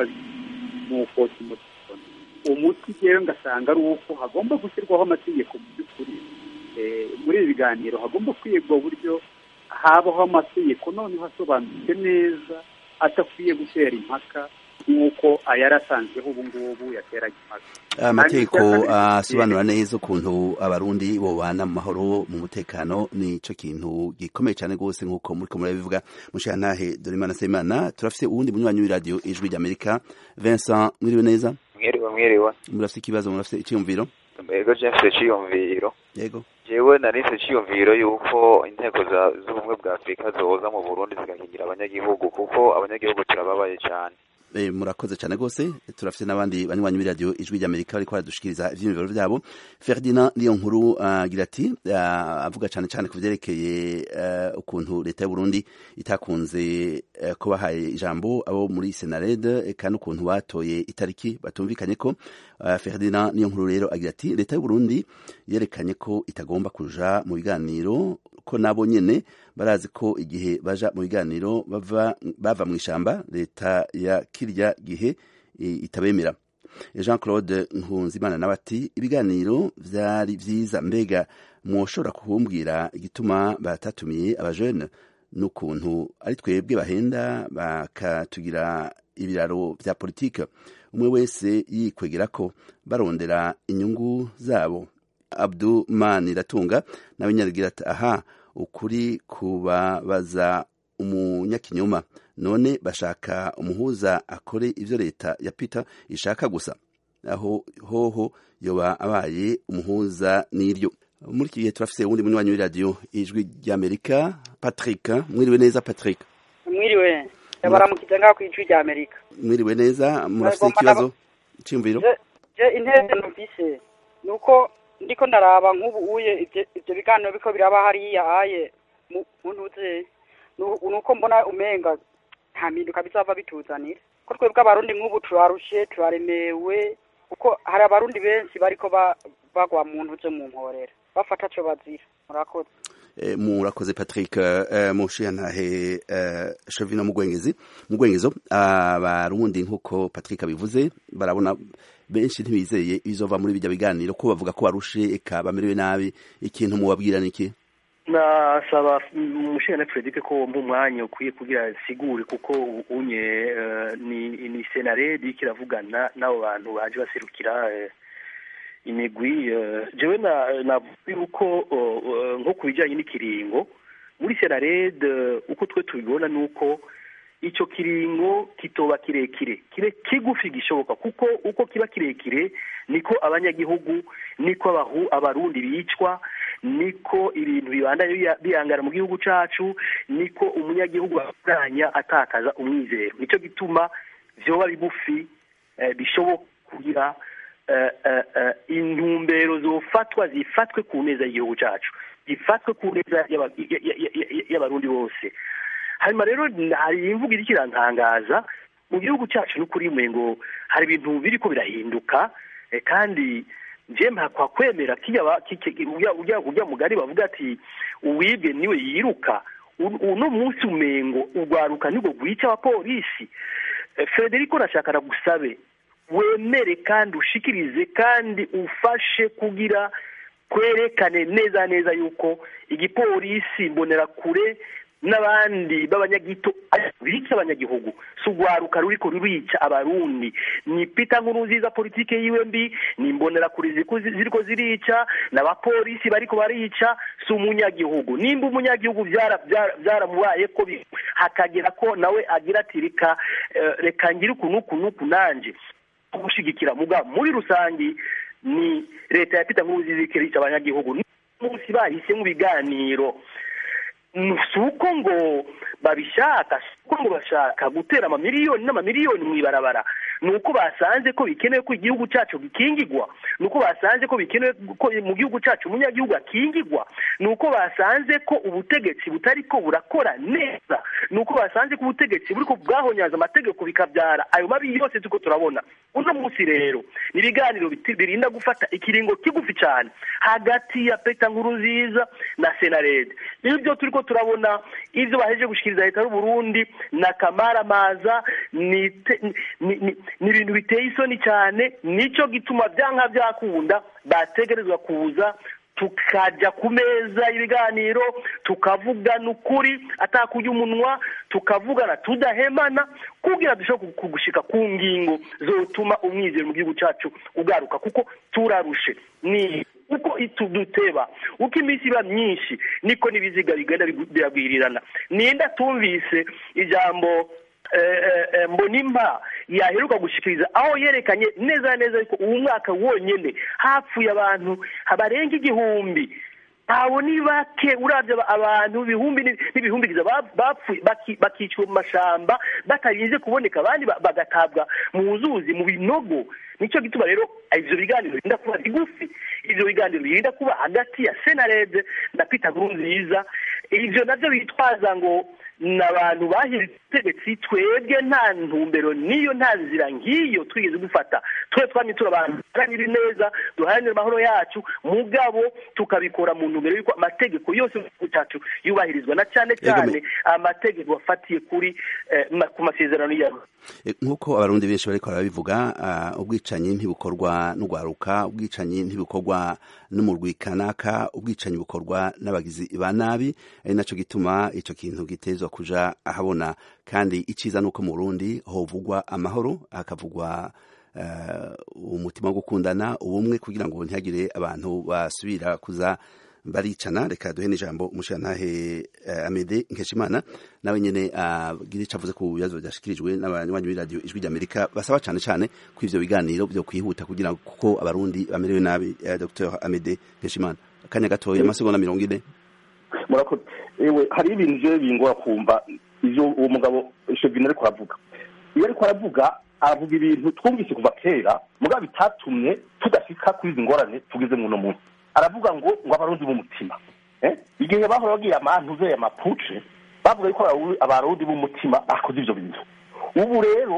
nk'uko turimo tubona umuti rero ngasanga ari uko hagomba gushyirwaho amategeko mu by'ukuri muri ibi biganiro hagomba kwigwa uburyo habaho amategeko noneho asobanutse neza atakwiye gutera impaka nk'uko ayari asanzweho ubu ngubu yateraga impaka amategeko asobanura neza ukuntu abarundi bobana mu mahoro mu mutekano ni cyo kintu gikomeye cyane rwose nk'uko muri ko murabivuga mushirantahe Dorimana Semana turafise uwundi munywanyi w'iradiyo ijwi ry'Amerika Vincent mwiriwe neza mwiriwe mwiriwe murafise ikibazo murafise icyumviro yego je mfise iciyumviro yego jewe nari mfise iciyumviro yuko inteko z'ubumwe bwa afurika zoza mu burundi zigakingira abanyagihugu kuko abanyagihugu turababaye cyane murakoze cyane rwose turafite n'abandi banywanyi b'iradiyo ijwi ry'amerika bariko baradushikiriza ivyiyumviro vyabo ferdinand niyo nkuru agira ati avuga cyane cyane ku vyerekeye ukuntu leta y'uburundi itakunze ko bahaye ijambo abo muri senarede kandi ukuntu batoye itariki batumvikanye ko ferdinand niyo nkuru rero agira ati leta y'uburundi yerekanye ko itagomba kuja mu biganiro ko nabo nyene barazi ko igihe baja mu biganiro bava bava mu ishamba leta ya kirya gihe itabemera Jean Claude Nkunzimana nawe ati ibiganiro vyari vyiza mbega mwoshobora kuhumbwira igituma batatumiye abajene n'ukuntu ari twebwe bahenda bakatugira ibiraro vya politike umwe wese yikwegera ko barondera inyungu zabo Abdumani Ratunga nawe nyarigira ati aha ukuri kubabaza umunyakinyoma none bashaka umuhuza akore ivyo leta ya Peter ishaka gusa aho hoho yoba abaye umuhuza n'iryo muri iki gihe turafise uwundi munywanyi w'iradiyo ijwi ry'amerika patrick mwiriwe neza patrick mwiriwe baramukiza ngaho ku ijwi ry'amerika mwiriwe neza murafise ikibazo cimviro je intebe numvise ni uko ndiko ndaraba nk'ubu uye ivyo biganiro biko biraba hariya aye mu ntuze nuko mbona umenga nta mpinduka bizava bituzanira ko twebwe abarundi nk'ubu turarushe turaremewe kuko hari abarundi benshi bariko bagwa mu ntuze mu mporera bafata co bazira murakoze Eh, murakoze patrick eh, mushiyantahe eh, shavino mugwengezi mugwengezo abarundi nk'uko patrick abivuze barabona benshi ntibizeye ibizova muri bijya biganiro ko bavuga ko barushe eka bamerewe nabi ikintu mubabwira niki nasaba umushingana Frederic ko mu mwanya ukwiye kugira sigure kuko unye eh, ni ni senaredi kiravugana n'abo bantu baje baserukira eh, imigwi eh, jewe na navuga yuko oh, oh, nko ku bijyanye n'ikiringo muri senarede uko twe tubibona ni uko icyo kiringo kitoba kirekire kibe kigufi gishoboka kuko uko kiba kirekire niko abanyagihugu niko abahu abarundi bicwa niko ibintu bibandanya biya- bihangana mu gihugu cacu niko umunyagihugu akuranya atakaza umwizero nicyo gituma vyoba bigufi eh, bishoboka kugira eh, eh, eh, intumbero zofatwa zifatwe ku neza y'igihugu cacu zifatwe ku neza y'aba- y- y- y- y- y'abarundi bose hanyuma rero hari imvugo iriko irantangaza mu gihugu cyacu n'ukuri ngo hari ibintu biriko birahinduka eh, kandi nje mpakwa kwemera kijya ba- ki- ki- urya urya- urya mugari bavuga ati uwibwe niwe yiruka U- uno munsi umengo urwaruka nibwo rwica abapolisi Eh, frederico nashaka nagusabe wemere kandi ushikirize kandi ufashe kugira kwerekane neza neza yuko igipolisi mbonerakure n'abandi b'abanyagito bica abanyagihugu si urwaruka ruriko rurica abarundi ni pita nkuru nziza politike yiwe mbi ni imbonerakure ziriko ziriko zirica n'abapolisi bariko barica si umunyagihugu nimba umunyagihugu byara- byara- byaramubaye ko bi- hakagera ko nawe agira ati reka eh, reka ngire uku n'uku n'uku nanje gushigikira muga muri rusangi ni leta ya pita nkuru nziza ikirica abanyagihugu munsi bahisemo ibiganiro si uko ngo babishaka si uko ngo bashaka gutera amamiliyoni n'amamiliyoni mu ibarabara ni uko basanze ko bikenewe ko igihugu cyacu gikingigwa ni uko basanze ko bikenewe ko mu gihugu cyacu umunyagihugu akingigwa ni uko basanze ko ubutegetsi butari ko burakora neza ni uko basanze ko ubutegetsi buri ko bwahonyaza amategeko bikabyara ayo mabi yose tuko turabona uno munsi rero ni ibiganiro biti- birinda gufata ikiringo kigufi cyane hagati ya peta nkuru nziza na senarede ibyo turi ko turabona ibyo baheje gushikiriza leta y'u Burundi na kamaramaza ni te- ni- ni- ni ibintu biteye isoni cyane nicyo gituma byanka byakunda bategerezwa kuza tukajya ku meza y'ibiganiro tukavugana ukuri atakujya umunwa tukavugana tudahemana kugira dushobore ku- gushika ku ngingo zotuma umwizero mu gihugu cyacu ugaruka kuko turarushe ni uko ituduteba uko iminsi iba myinshi niko n'ibiziga bigenda bigu- biragwirirana ninda tumvise ijambo eh, eh, eh, mbonimpa yaheruka gushikiriza aho yerekanye neza na neza yuko uwu mwaka wonyene hapfuye abantu barenga igihumbi abo ni bake uravye aba- abantu ibihumbi ni- n'ibihumbigiza ba- bapfuye baki- bakicwa mu mashamba batarinze kuboneka abandi ba- bagatabwa mu nzuzi mu binogo nicyo gituma rero ivyo biganiro birinda kuba bigufi ivyo biganiro birinda kuba hagati ya senarede na peter nkurunziza ivyo navyo bitwaza ngo n'abantu bahize ubutegetsi twebwe nta ntumbero niyo nta nzira nk'iyo twigeze dufata twe twamye turi abantu duharanira neza duharanira amahoro yacu mugabo tukabikora mu ntumbero y'uko amategeko yose mu gihugu cyacu yubahirizwa na cyane cyane amategeko afatiye kuri eh, ma- ku masezerano yayo E, nk'uko abarundi benshi bariko barabivuga ah, ubwicanyi ntibukorwa n'ugwaruka ubwicanyi ntibukorwa n'umurwi kanaka ubwicanyi bukorwa n'abagizi ba nabi ari naco gituma ico kintu gitezwa kuja ahabona kandi iciza nuko mu Burundi hovugwa amahoro hakavugwa eh, umutima wo gukundana ubumwe kugira ngo ntihagire abantu basubira kuza baricana reka duhe n'ijambo umushirantahe uh, amede nkeshimana nawe nyene agira uh, ico avuze ku bibazo byashikirijwe n'abanywanyi b'iradiyo ijwi ry'amerika basaba cane cane ko ivyo biganiro vyo kwihuta kugira ngo kuko abarundi bamerewe nabi uh, dr amede nkeshimana akanya gatoya amasegonda mirongo ine murakoze ewe hari ibintu je bingora kumva ivyo uwo mugabo Chevine ariko aravuga iyo ariko aravuga aravuga ibintu twumvise kuva kera mugabo bitatumye tudashika kuri izi ngorane tugeze muno munsi aravuga ngo ngo abarundi b'umutima eh igihe bahora bagira amantuze amapuce bavuga yuko abaru- abarundi b'umutima bakoze ivyo bintu ubu rero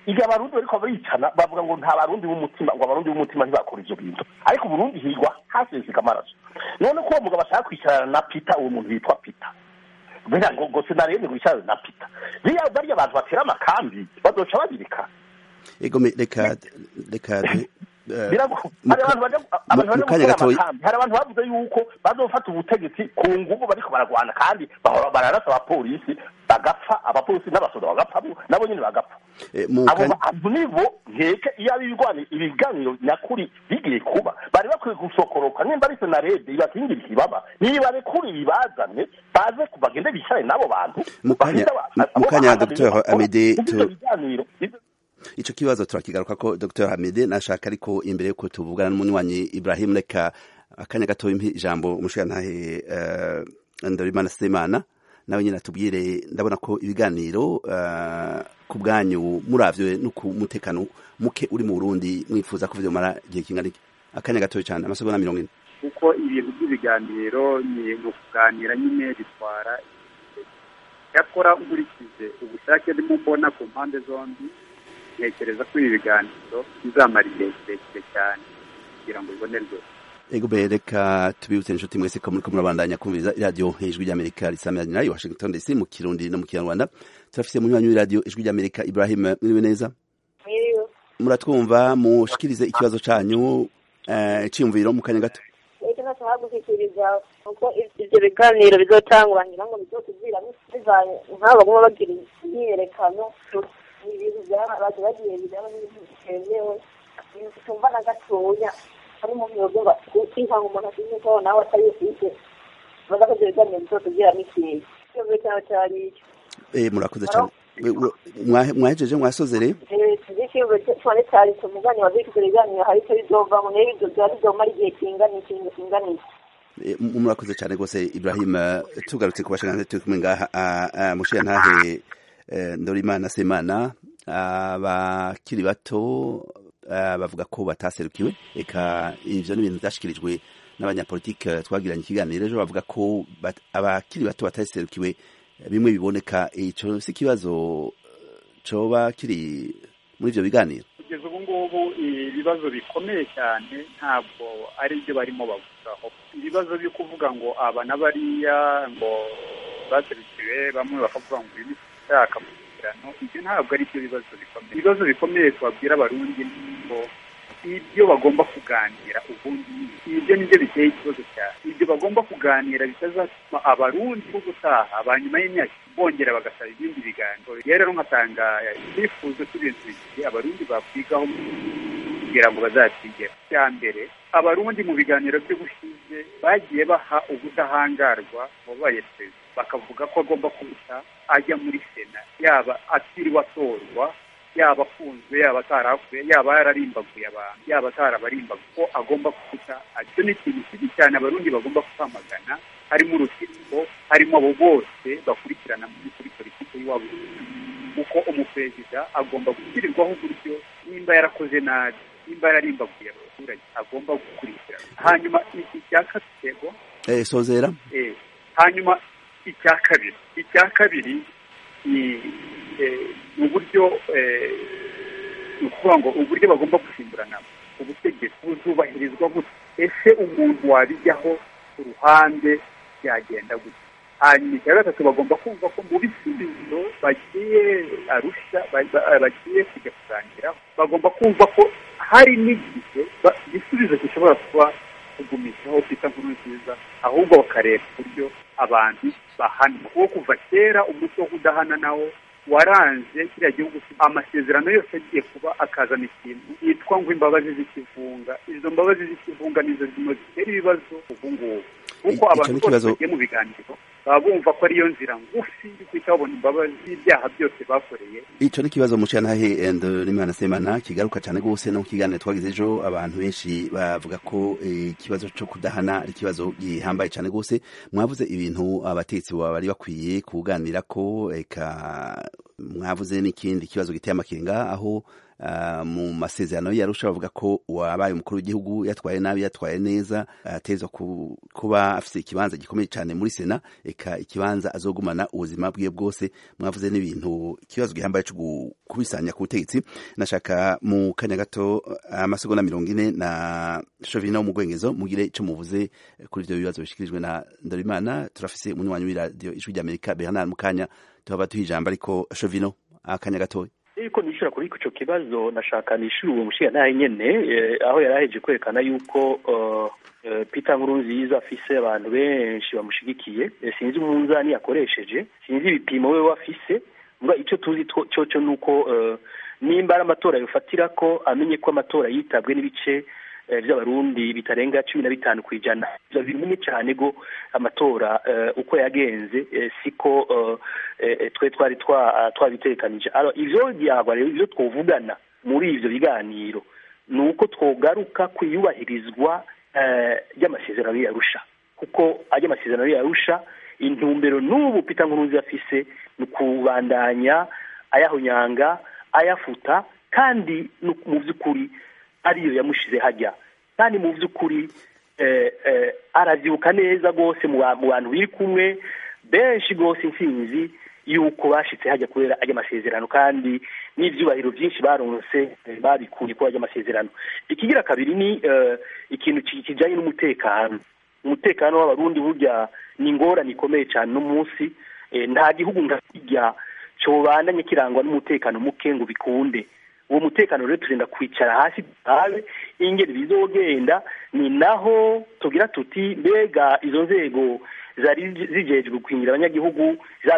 igihe abarundi bariko baricana bavuga ngo nta barundi b'umutima ngo abarundi b'umutima ntibakora ivyo bintu ariko uburundi higwa haseseka amaraso none ko uwo mugabo ashaka kwicarana na pita uwo muntu yitwa pita mbega ngo ngo sinarebe ngo yicarane na pita biriya bariya abantu batera amakambi bazoca babirika ego me- reka reka eh, Birago- mu hari ka- abantu baja mu- abantu mu baja kanya gukora gatoya- amakambi hari abantu bavuze yuko bazofata ubutegetsi ku nguvu bariko baragwana kandi bahora bararasa abapolisi bagapfa abapolisi n'abasoda bagapfamwo nabo nyene bagapfa eh, mu abo kanya- bantu nibo nkeke iyo ari ibigwani- ibiganiro nyakuri bigiye kuba bari bakwiye gusokoroka nimba ari senarede ibakingira ikibaba nibarekure ibibazane baze ku- bagende bicare n'abo bantu Mu kanya- bafite aba- mu- mu abo kanya, bahagaze Dr. bakora Amede, muri tu- ivyo biganiro ivyo- ico kibazo turakigaruka ko Dr Hamide nashaka ariko imbere yuko tuvugana n'umunywanyi Ibrahim reka akanya gato impi ijambo umushirantahe uh, Ndorimana Semana nawe nyine atubwire ndabona ko ibiganiro uh, ku bwanyu muravyo no ku mutekano muke uri mu Burundi mwifuza ko vyomara igihe kingana iki akanya gato cyane amasegonda mirongo ine kuko ibintu by'ibiganiro ni ukuganira nyine bitwara igihe. cyakora nkurikije ubushake ndimo mbona ku mpande zombi ntekereza ko ibi biganiro bizamara igihe kirekire cyane kugira ngo bibonerwe Ego be reka tubibutse inshuti mwese ko muriko murabandanya kumviriza radio ijwi ry'Amerika risamira i Washington DC mu Kirundi no mu Kinyarwanda turafise munywanyi w'iradio ijwi ry'Amerika Ibrahim mwiriwe neza Mwiriwe. muratwumva mushikirize ikibazo canyu eh, ciyumviro mu kanya gato icyo nashaka gushyikiriza uko ibyo biganiro bizotangwa ngira ngo bizotubwira bivanye nk'abo baguma bagira imyiyerekano ni ibintu byarabaje bagiye bijyamo n'ibintu bitemewe ibintu tumva na gatoya ari mu biro byumva inka ngo umuntu asize ko nawe atari ufite baza ko ibyo biganiro bizotubwira n'ikintu ikibazo cyawe cyari icyo eh, murakoze cyane We- we- mwahe- mwahejeje mwasozere ikibazo cyane cyari tumugani wazi ko ibyo biganiro hari icyo bizovamo niyo ibyo byari bizomara igihe kingana iki kingana iki Eh, mu- murakoze cyane rwose Ibrahim eh, tugarutse ku bashingana turi kumwe ngaha ah, ah, mushirantahe eh, Ndorimana Semana abakiri bato ah, bavuga ko bataserukiwe eka ivyo ni ibintu vyashikirijwe n'abanyapolitike twagiranye ikiganiro ejo bavuga ko bat- abakiri bato bataserukiwe bimwe biboneka ico si ikibazo eh, coba kiri muri ivyo biganiro kugeza ubu ngubu ibibazo bikomeye cyane ntabwo ari byo barimo bavugaho ibibazo byo kuvuga ngo aba na bariya ngo baserukiwe bamwe bakavuga ngo uyu ni ushaka amasezerano ibyo ntabwo ari byo bibazo bikomeye ibibazo bikomeye twabwira abarundi ni ngo ibyo bagomba kuganira ubundi ni ibyo nibyo biteye ikibazo cyane ibyo bagomba kuganira bitazatuma abarundi bo gutaha ba nyuma y'imyaka bongera bagasaba ibindi biganiro rero nkatanga icyifuzo cy'ibintu bibiri abarundi bakwigaho kugira ngo bazatsindire cya mbere abarundi mu biganiro by'ubushize bagiye baha ubudahangarwa wabaye perezida bakavuga ko agomba kubuta ajya muri sena yaba atiriwe atorwa yaba afunzwe yaba atarafuye yaba yararimbaguye abantu yaba atarabarimbaguye ko agomba kubuta icyo ni ikintu kibi cyane abarundi bagomba kwamagana harimo urukiko harimo abo bose bakurikirana muri kuri politiki y'iwabo kuko umuperezida agomba gushyirirwaho uburyo nimba yarakoze nabi nimba yararimbaguye abaturage agomba gukurikirana hanyuma iki cya katego eh, sozera eh, hanyuma icya kabiri icya kabiri ni eh, ni uburyo eh, ni ukuvuga ngo uburyo bagomba gusimburana ubutegetsi buzubahirizwa gute ese umuntu wabijyaho ku ruhande byagenda gute hanyuma icya gatatu bagomba kumva ko mu bisubizo bagiye arusha ba- ba- bagiye kujya kuganiraho bagomba kumva ko hari n'igihe ba- igisubizo gishobora kuba kugumishaho kwita nkuru nziza ahubwo bakareba uburyo abantu bahanwa kuko kuva kera umuco wo kudahana nawo waranze kiriya gihugu amasezerano yose agiye kuba akazana ikintu yitwa ngo imbabazi z'ikivunga izo mbabazi z'ikivunga nizo zimwe zitera ibibazo ubu ngubu kuko Icyo abantu ni bose ikibazo- bagiye mu biganiro baba bumva ko ariyo nzira ngufi yo guhita babona imbabazi z'ibyaha byose bakoreye ico ni ikibazo mushirantahe Ndorimana Semana kigaruka cyane gose no mu kiganiro twagize ejo abantu benshi bavuga ko eh, ikibazo co kudahana ari ikibazo gihambaye cyane gose mwavuze ibintu abatetsi bari bakwiye kuganira ko eka mwavuze n'ikindi kibazo giteye amakenga aho uh, mu masezerano yarusha bavuga ko wabaye umukuru w'igihugu yatwaye nabi yatwaye neza atezwa ku, kuba afise ikibanza gikomeye cyane muri sena eka ikibanza azogumana ubuzima bwiwe bwose mwavuze n'ibintu ikibazo gihambaye cyo kubisanya ku butegetsi nashaka mu kanya gato amasegonda mirongo ine na shovina wo mu gwengezo mugire ico muvuze kuri ivyo bibazo bishikirijwe na Ndorimana turafise umunywanyi w'iradiyo ijwi ry'Amerika Bernard Mukanya tuhaba tuha ijambo ariko shovino akanya gatoya ariko nishura kuri ico kibazo nashaka nishura uwo mushiya naye nyene aho yaraheje kwerekana yuko Peter Nkurunziza afise abantu benshi bamushigikiye sinzi umunzani yakoresheje sinzi ibipimo we wafise mba ico tuzi coco nuko nimba ari amatora yofatira ko amenye ko amatora yitabwe n'ibice by'abarundi bitarenga cumi na bitanu ku ijana ivyo bimenye cyane go amatora uko yagenze siko twe twari twabitekanije ivyo byagwa rero ivyo twovugana muri ivyo biganiro ni uko twogaruka ku iyubahirizwa ry'amasezerano yarusha kuko ajya amasezerano yarusha intumbero n'ubu Peter Nkurunziza afise ni ukubandanya ayahonyanga ayafuta kandi mu by'ukuri ariyo yamushize hajya kandi mu by'ukuri arabyibuka neza rwose mu bantu biri kumwe benshi rwose intsinzi y'uko bashyitse hajya kubera ajya amasezerano kandi n'ibyubahiro byinshi baronse babikuye kuri ajya amasezerano ikigira kabiri ni ikintu kijyanye n'umutekano umutekano w'abarundi burya ni ingorane ikomeye cyane uno munsi nta gihugu nka kijya cyobandanye kirangwa n'umutekano muke ngo bikunde uwo mutekano rero turenda kwicara hasi tutabe ingeri bizogenda ni naho tugira tuti mbega izo nzego zari zijejwe gukingira abanyagihugu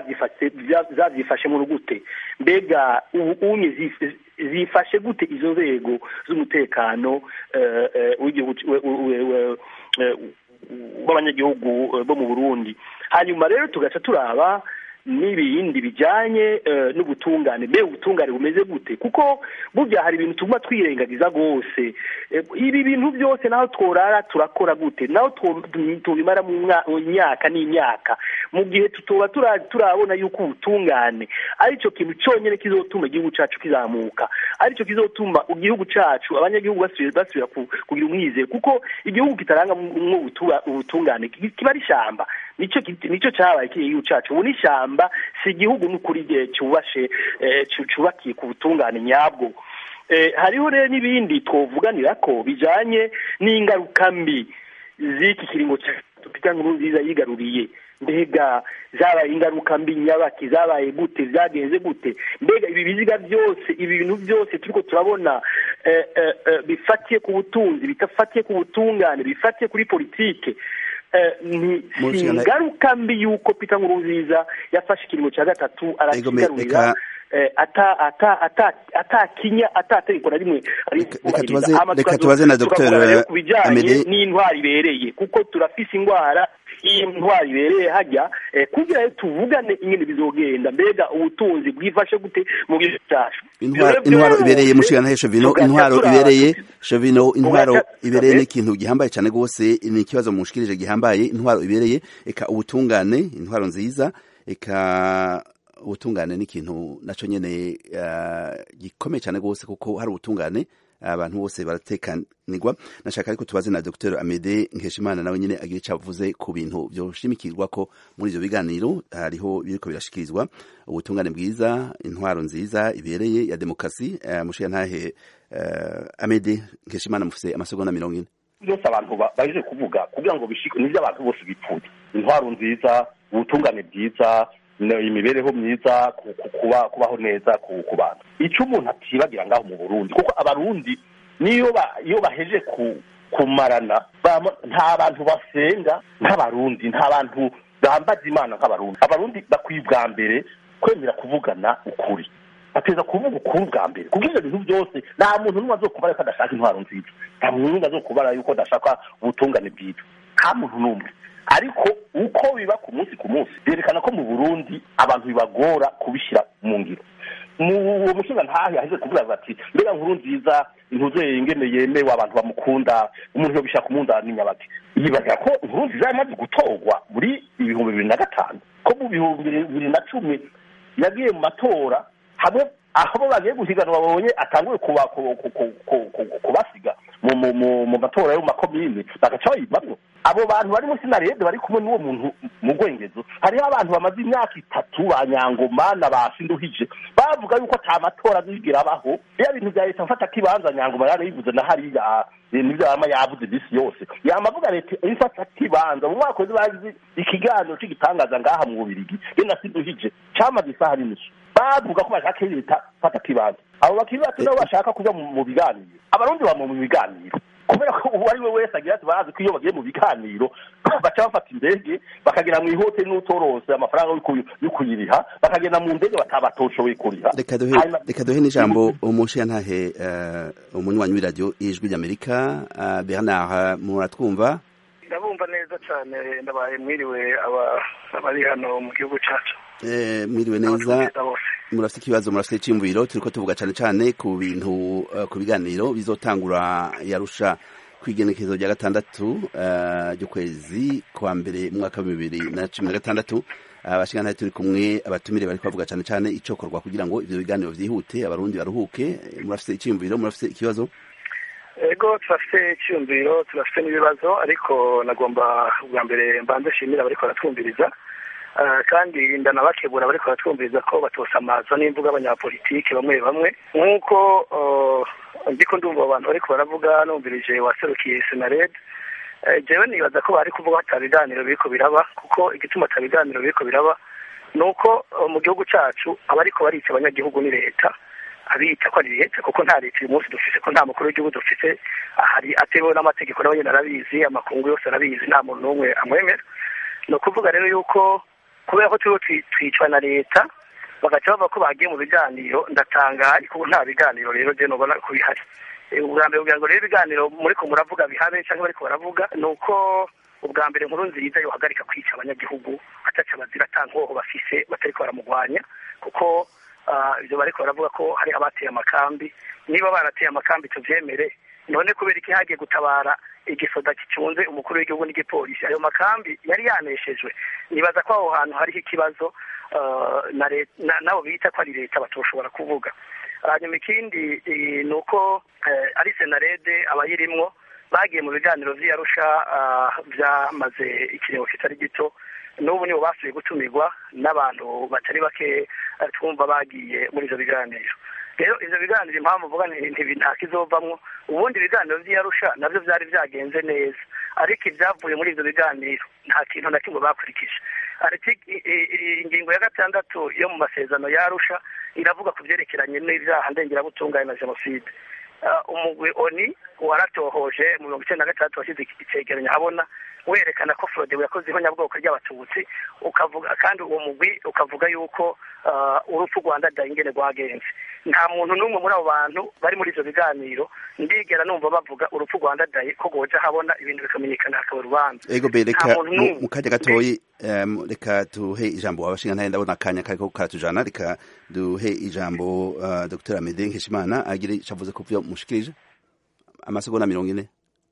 zabyifashe mu gute mbega unye zifashe gute izo nzego z'umutekano w'abanyagihugu bo mu burundi hanyuma rero tugaca turaba n'ibindi bijyanye n'ubutungane mbe ubutungane bumeze gute kuko burya hari ibintu tuguma twirengagiza rwose ibi bintu byose naho tworara turakora gute naho tubimara mu myaka n'imyaka mu gihe tutoba turabona yuko ubutungane aricyo kintu cyonyine kizotuma igihugu cyacu kizamuka aricyo kizotuma igihugu cyacu abanyagihugu basubira kugira umwizero kuko igihugu kitaranga ubutungane kiba ari ishyamba nicyo cyabaye igihugu cyacu ubu ni ishyamba si igihugu n'ukuri igihe cyubashe cyubakiye ku butungane nyabwo hariho rero n'ibindi twavuganira ko bijyanye n'ingaruka mbi z'iki kiringo cya nkuru nziza yigaruriye mbega zabaye ingaruka mbi nyabaki zabaye gute zagenze gute mbega ibi biziga byose ibi bintu byose turiko turabona bifatiye ku butunzi bidafatiye ku butungane bifatiye kuri politike ni ingaruka mbi y'uko Peter Nkurunziza yafashe ikiringo cya gatatu arakigarurira atakinya atategeko na rimwe reka tubaze na dr ku bijyanye n'indwara ibereye kuko turafise indwara y'indwara ibereye hajya kugira ngo tuvugane ingene bizogenda mbega ubutunzi bwifashe gute mu gihugu cyacu intwaro ibereye mushigana shovino intwaro ibereye shovino intwaro ibereye ni ikintu gihambaye cyane rwose ni ikibazo mushikirije gihambaye intwaro ibereye eka ubutungane intwaro nziza eka ubutungane ni ikintu nacyo nyine gikomeye cyane rwose kuko hari ubutungane abantu bose baratekanirwa nashaka ariko tubaze na Dr Amede Nkeshimana nawe nyine agira icyo avuze ku bintu byoshimikirwa ko muri ibyo biganiro hariho biriko birashikirizwa ubutungane bwiza intwaro nziza ibereye ya demokarasi mushiya ntahe Amede Nkeshimana mufise amasegonda mirongo ine byose abantu baje kuvuga kugira ngo bishike nivyo abantu bose bipfuye intwaro nziza ubutungane bwiza imibereho myiza kuba kubaho neza ku bantu icyo umuntu atibagira ngaho mu burundi kuko abarundi niyo iyo baheje kumarana nta bantu basenga nk'abarundi nta bantu bambaza imana nk'abarundi abarundi bakwiye ubwa mbere kwemera kuvugana ukuri bateza kuvuga ukuri bwa mbere kuko ibyo bintu byose nta muntu n'umwe azokubara yuko adashaka intwaro nziza nta muntu n'umwe azokubara yuko adashaka ubutungane bwiza nta muntu n'umwe ariko uko biba ku munsi ku munsi byerekana ko mu burundi abantu bibagora kubishyira mu ngiro uwo mushinga ntahe yaheze kuvuga ati mbega nkuru nziza intuze ingene yemewe abantu bamukunda umuntu yobishaka umunzani nyabati yibaza ko inkuru nziza yamaze gutorwa muri ibihumbi bibiri na gatanu ko mu bihumbi bibiri na cumi yagiye mu matora hamwe aho bo bagiye guhiganwa babonye atanguye kuba- ku- ku- ku- ku- ku- kubasiga mu mu- mu- mu matora yo mu makomine bagaca bayivamwo abo bantu bari muri sinarede bari kumwe n'uwo muntu mu rwengezo hariho abantu bamaze imyaka itatu ba nyangoma na ba sinduhije bavuga yuko ata matora azigera abaho iyo bintu bya leta mfata kibanza nyangoma yarabivuze na hariya eh, nibyo yama yavuze iminsi yose yama avuga leta ifata kibanza mu mwaka wezi bagize ikiganiro cy'igitangaza ngaha mu bubirigi ye na sinduhije cyamaze isaha n'inusu bavuga ko bashaka leta fata kibanza abo bakiri bato nabo bashaka kuja mu mu biganiro abarundi bama mu biganiro kubera ko uwo ari we wese agira ati barazi ko iyo bagiye mu biganiro baca bafata indege bakagera mu ihoteli n'utorose amafaranga yo kuyi- yo kuyiriha bakagenda mu ndege batabatoshoboye kuriha reka duhe Hanyuma- reka duhe n'ijambo umushiyantahe uh, umunywanyi w'iradiyo ijwi ry'amerika uh, bernard muratwumva ndabumva neza cyane ndabaye mwiriwe aba- abari hano mu gihugu cyacu Eh, mwiriwe neza Abatumiza bose murafite ikibazo murafite iciyumviro turiko tuvuga cane cane ku bintu uh, ku biganiro bizotangura yarusha kw'igenekerezo rya gatandatu uh, ry'ukwezi kwa mbere mu mwaka wa bibiri na cumi na gatandatu abashingantahe turi kumwe abatumire bariko bavuga cane cane icokorwa kugira ngo ivyo biganiro vyihute abarundi baruhuke Eh, murafite iciyumviro murafite ikibazo ego turafite icyumviro turafite n'ibibazo ariko nagomba bwa mbere mbanze nshimira abariko baratwumviriza Ah, kandi ndanabakebura abariko baratwumviriza ko batosamaza n'imvuga abanyapolitike bamwe bamwe nk'uko ah, ndiko ndumva abo bantu bariko baravuga numvirije waserukiye senared Eh, jewe nibaza ko bari kuvuga ko ata biganiro biriko biraba kuko igituma ata biganiro biriko biraba ni uko eh, mu gihugu cacu abariko barica abanyagihugu ni leta abita ko ari leta kuko nta leta uyu munsi dufise ko nta mukuru w'igihugu dufise ahari atemewe n'amategeko nawe nyine arabizi amakungu yose arabizi nta muntu n'umwe amwemera ni ukuvuga rero yuko kubera ko turiho twi- twicwa na leta bagaca bavuga ko bagiye mu biganiro ndatangaye kuko nta biganiro rero je nubona ko bihari Eh, ubwa mbere kugira ngo rero ibiganiro muriko muravuga bihabe cyangwa bariko baravuga ni uko ubwa mbere nkuru nziza yohagarika kwica abanyagihugu ataca bazira ata nkoho bafise batariko baramugwanya kuko ah, ivyo bariko baravuga ko hari abateye amakambi niba barateye amakambi tuvyemere none kubera iki hagiye gutabara igisoda gicunze umukuru w'igihugu n'igipolisi ayo makambi yari yaneshejwe nibaza ko aho hantu hariho ikibazo ah, na le- na- nabo bita ko ari leta batoshobora kuvuga hanyuma ikindi eh, ni uko eh, ari senarede abayirimwo bagiye mu biganiro vy'iyarusha ah, vyamaze ikiringo kitari gito n'ubu nibo basubiye gutumirwa n'abantu batari bake eh, twumva bagiye muri ivyo biganiro rero ivyo biganiro impamvu uvuga nti nti- nta kizovamwo ubundi ibiganiro vy'iyarusha navyo vyari vyagenze neza ariko ivyavuye muri ivyo biganiro nta kintu na kimwe bakurikije ariko i- i- i- ingingo ya gatandatu yo mu masezerano yarusha iravuga ku vyerekeranye n'ivyaha ndengerabutungane na jenoside Ah, umugwi oni waratohoje mu mirongo icenda na gatandatu washyize icegeranyo habona werekana ko frodebu yakoze ihonyabwoko ry'abatutsi ukavuga kandi uwo mugwi ukavuga yuko ah, urupfu rwanda ingene rwagenze nta muntu n'umwe muri abo bantu bari muri ivyo biganiro ndigera numva bavuga urupfu rwanda dayi ko rwoja habona ibintu bikamenyekana hakaba urubanza ego be Nta reka muntu mu n'umwe. mu kanya gatoyi em, reka duhe ijambo abashingantahe ndabona akanya kariko karatujana reka duhe ijambo uh, dr amede nkeshimana agire ico avuze ku vyo mushikirije amasegonda mirongo ine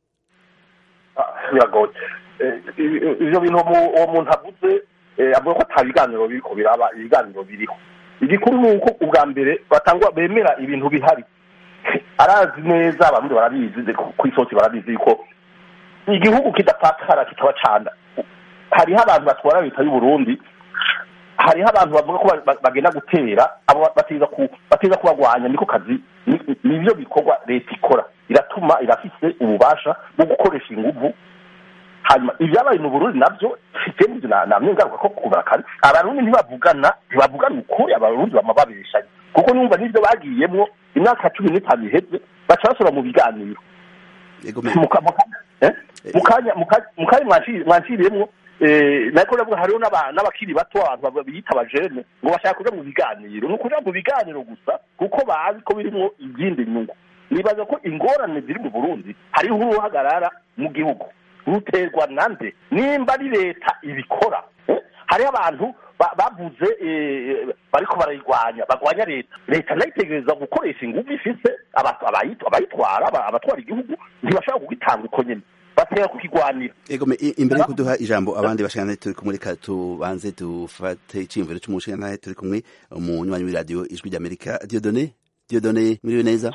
biragoye Eh, i- ivyo bintu umu- uwo muntu avuze eh, avuga ko ata biganiro biriko biraba ibiganiro biriho igikuru ni uko ubwa mbere batangwa bemera ibintu bihari arazi neza abarundi barabizi ze- ku isosi barabizi yuko igihugu kidapfakara kikaba canda hariho abantu batwara leta y'u Burundi hariho abantu bavuga ko ba- ba- bagenda gutera abo batiza ku batiza kubagwanya niko kazi ni- nivyo bikorwa leta ikora iratuma irafise ububasha bwo gukoresha inguvu hanyuma ibyabaye mu burundi navyo sitemu namye ngaruka ko kubara kare abarundi ntibavugana ntibavugana ukuri abarundi bama babeshanya kuko numva n'ivyo bagiyemwo imyaka cumi n'itanu iheze baca basubira mu biganiro ego me Muka- muka- eh? mukanya muka- mukanya mwanshiri- mwanshiriyemwo eh, nariko ndavuga hariho n'aba- n'abakiri bato abantu baba- biyita abajene ngo bashaka kuja mu biganiro ni ukuja mu biganiro gusa kuko bazi ko birimwo izindi nyungu nibaza ko ingorane ziri mu burundi hariho uruhagarara mu gihugu ruterwa nande nimba ari leta ibikora eh? hariho abantu ba- bavuze eh, bariko barayirwanya bagwanya leta leta nayo itegereza gukoresha ingufu ifise aba- abayit- abayitwara aba- abatwara igihugu ntibashobora kugitanga uko nyene basaba batera kukigwanira ego me i- imbere yo kuduha ijambo abandi bashikana turi kumwe reka tubanze dufate iciyumviro c'umushikana turi kumwe umunywanyi w'iradiyo ijwi ry'amerika diodone diodone mwiriwe neza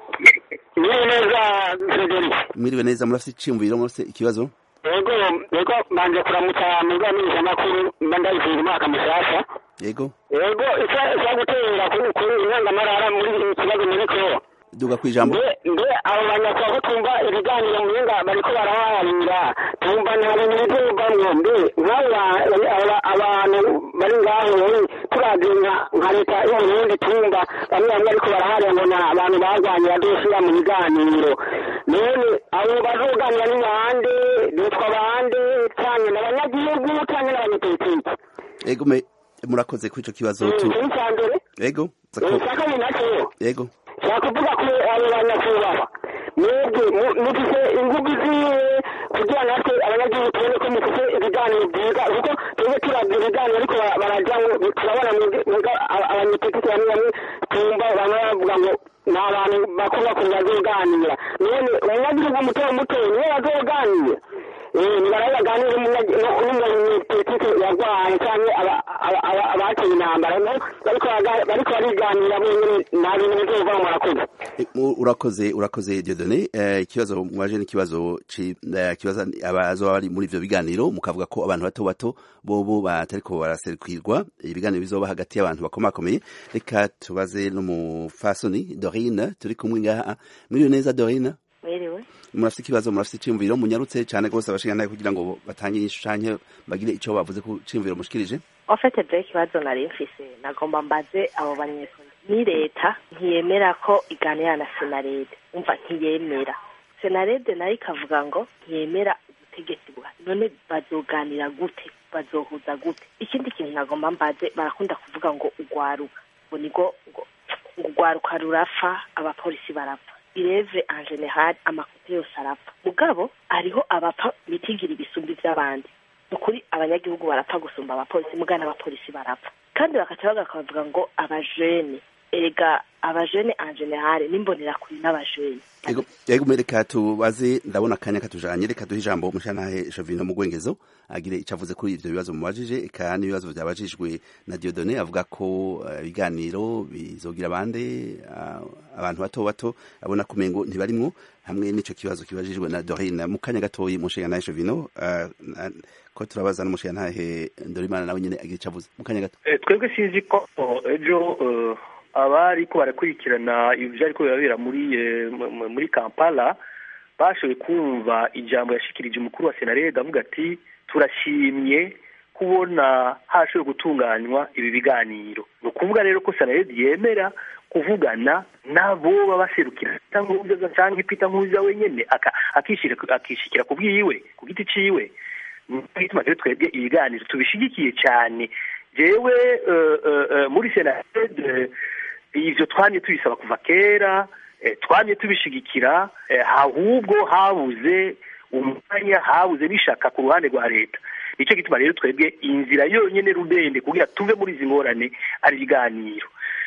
Mwiriwe neza Frederic. mwiriwe neza murafise iciyumviro murafise ikibazo Yego, yego mbanje kuramutsa mugamisha makuru mba ndayifunga umwaka mushasha. yego Yego, isa isa gutera kuri kuri inyangamarara muri iki kibazo muri ko. duga kwijambo Mbe mbe abo banyakwa ko tumva ibiganiro muhinga bariko baraharira tumva nta bintu bizovamwo mbe nk'aba aba- abantu bari ngaho turavye nka nka leta y'uburundi tumva bamwe bamwe ariko baraharira ngo na abantu barwanye bazoshira mu biganiro none abo bazoganira ni bande bitwa bande canke n'abanyagihugu canke n'abanyapolitiki yego me murakoze kuri ico kibazo tu ikintu ca mbere yego icya kabiri naco yego ntakuvuga ko abo banyakubahwa mwebwe mu- mufise imvugo iziye kugira natwe abanyagihugu tubone ko mufise ibiganiro byiza kuko twebwe turavye ibiganiro ariko bara- barajamwo turabona mwebwe- mwebwe aba- abanyepolitiki bamwe bamwe tumva bamwe bavuga ngo ni abantu bakuru bakuru bazoganira none umunyagihugu muto muto niwe bazoganira ntibarabaganira n'umunyepolitiki yarwaye canke aba- aba- aba- abateye intambara no bariko baga- bariko bariganira bonyene nta bintu bizova murakoze E, mu- urakoze urakoze Dieudonné eh, ikibazo mwaje ni ikibazo ci eh, kibaza abazoba bari muri ivyo biganiro mukavuga ko abantu bato bato bobo batariko baraserukirwa ibiganiro bizoba hagati y'abantu bakomakomeye reka tubaze n'umufasoni Dorine turi kumwe ngaha mwiriwe neza Dorine mwiriwe murafite ikibazo murafite iciyumviro munyarutse cane gose abashinganaye kugira ngo batange inyishu canke bagire ico bavuze ku ciyumviro mushikirije ofete je ikibazo nari mfise nagomba mbaze abo banyesuri ni leta ntiyemera ko iganira na senarede umva ntiyemera senarede nayo ikavuga ngo ntiyemera ubutegetsi buhari none bazoganira gute bazohuza gute ikindi kintu nagomba mbaze barakunda kuvuga ngo ugwaruka ngo nigo ngo ngo ugwaruka rurapfa abapolisi barapfa ireve en general amakote yose arapfa mugabo hariho abapfa bitigira ibisumbi vy'abandi ni ukuri abanyagihugu barapfa gusumba abapolisi muga n'abapolisi barapfa kandi bakaca bakavuga ngo abajene erega abajene en general n'imbonerakure n'abajene Ego, ego reka tubaze ndabona akanya katujanye reka duhe ijambo umushantahe Jovino mu Gwengezo agire ico avuze kuri ivyo bibazo mubajije eka n'ibibazo vyabajijwe na Dieudonné avuga ko eh, ibiganiro bizogira abande ah, abantu bato bato abona kumengo ntibarimwo hamwe n'ico kibazo kibajijwe na Dorine mu kanya gatoyi umushantahe Jovino ah, na- ko turabaza n'umushantahe Ndorimana nawe nyene agire ico avuze mu kanya gato Eh, twebwe sinzi ko oh, ejo eh, abariko barakurikirana ibyo ariko birabera muri eh, mu- mu- muri kampala bashoboye kumva ijambo yashikirije umukuru wa senarede avuga ati turashimye kubona hashoboye gutunganywa ibi biganiro ni ukuvuga rero ko senarede yemera kuvugana nabo baba baserukira Peter Nkurunziza canke Peter Nkurunziza wenyene aka- akishira- akishikira ku bwiwe ku giti ciwe nico gituma rero twebwe ibiganiro tubishigikiye cyane jewe eh, eh, eh, muri senarede ivyo twamye tubisaba kuva kera eh, twamye tubishigikira eh, ahubwo habuze umwanya habuze n'ishaka ku ruhande rwa leta nicyo gituma rero twebwe inzira yonyene rudende kugira tuve muri izi ngorane ari ibiganiro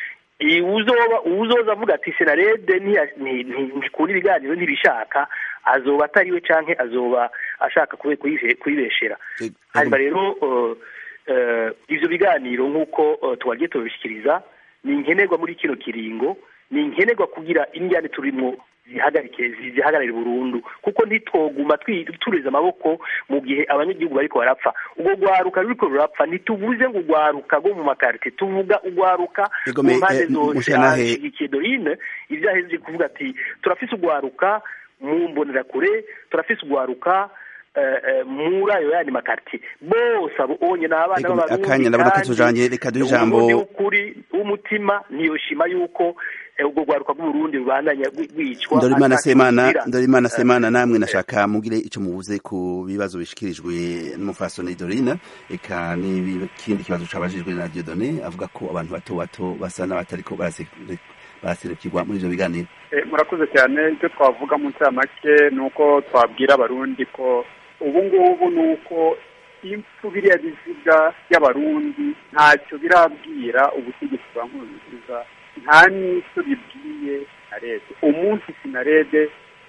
I- uzoba uzoza avuga ati senarede ntiya- nti- nti- ntikunda ibiganiro ntibishaka azoba atariwe canke azoba ashaka kube- kuyihe- kuyibeshera hanyuma rero eh, eh, ivyo biganiro nk'uko eh, twagiye tubishikiriza ni nkenerwa muri kino kiringo ni nkenerwa kugira injyane turimwo zihagarike zi- zihagarare burundu kuko ntitwoguma twi- tureze amaboko mu gihe abanyagihugu bariko barapfa ubwo rwaruka ruriko rurapfa ntituvuze ngo urwaruka rwo mu makarite tuvuga urwaruka Ego, mu me- mpande eh, zose Mushyantahe- ashigikiye dorine ibyo ahejeje kuvuga ati turafise urwaruka mu mbonerakure turafise urwaruka eh, eh, muri ayo yandi makarite bose abo onye ni abana Ego, b'abarundi akanya ndabona kandi katujanye reka duhe ijambo umurundi w'ukuri w'umutima ntiyoshima yuko eh, ubwo rwaruka rw'uburundi rubandanya rwi- rwicwa Ndorimana ata Semana kizira. Ndorimana Semana namwe nashaka mugire ico mubuze ku bibazo bishikirijwe n'umufasoni Dorine eka n'ikindi kibazo cabajijwe na Dieudonné avuga ko abantu bato bato basa n'abatariko barase- baraserukirwa muri ivyo biganiro Eh, murakoze cyane icyo twavuga mu ncamake ni uko twabwira abarundi ko ubu ngubu ni uko impfu biriya biziga by'abarundi ntacyo birabwira ubutegetsi bwa nkurunziza nta n'icyo bibwiye sinarede umunsi sinarede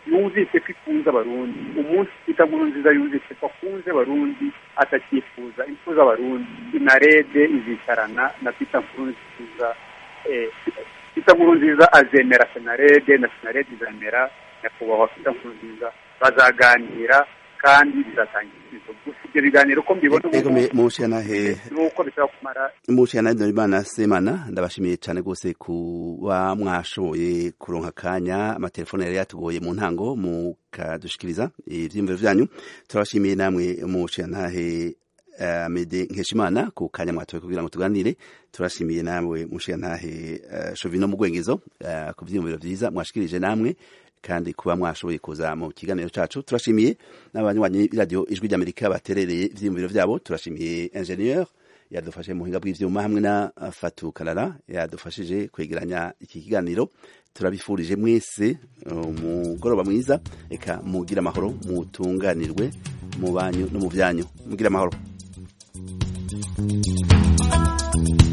yumvise ko ikunze abarundi umunsi twita nkuru nziza yumvise ko akunze abarundi atakifuza impfu z'abarundi sinarede izicarana na twita nkuru nziza twita nkuru nziza azemera senarede na senarede izemera nyakubahwa twita nkuru nziza bazaganira kandi bizatanga ibisubizo gusa ibyo biganiro uko mbibona ego me mushanahe nuko bishobora kumara mushanahe Dorimana Semana ndabashimiye cyane gose kuba mwashoboye kuronka kanya amatelefone yari yatugoye mu ntango mukadushikiriza ivyiyumviro vyanyu turabashimiye namwe mushanahe Amede Nkeshimana ku kanya mwatoye kugira ngo tuganire turashimiye namwe mushiyantahe uh, Shovino Mugwengezo uh, ku vyiyumviro vyiza mwashikirije namwe kandi kuba mwashoboye kuza mu kiganiro cacu turashimiye n'abanywanyi radio ijwi ry'Amerika baterereye ivyiyumviro vyabo turashimiye ingenieur yadufashe mu buhinga bw'ivyuma hamwe na Fatu Kalala yadufashije kwegeranya iki kiganiro turabifurije mwese umugoroba uh, mwiza eka mugira amahoro mutunganirwe mu banyu no mu vyanyu mugira amahoro Thank you.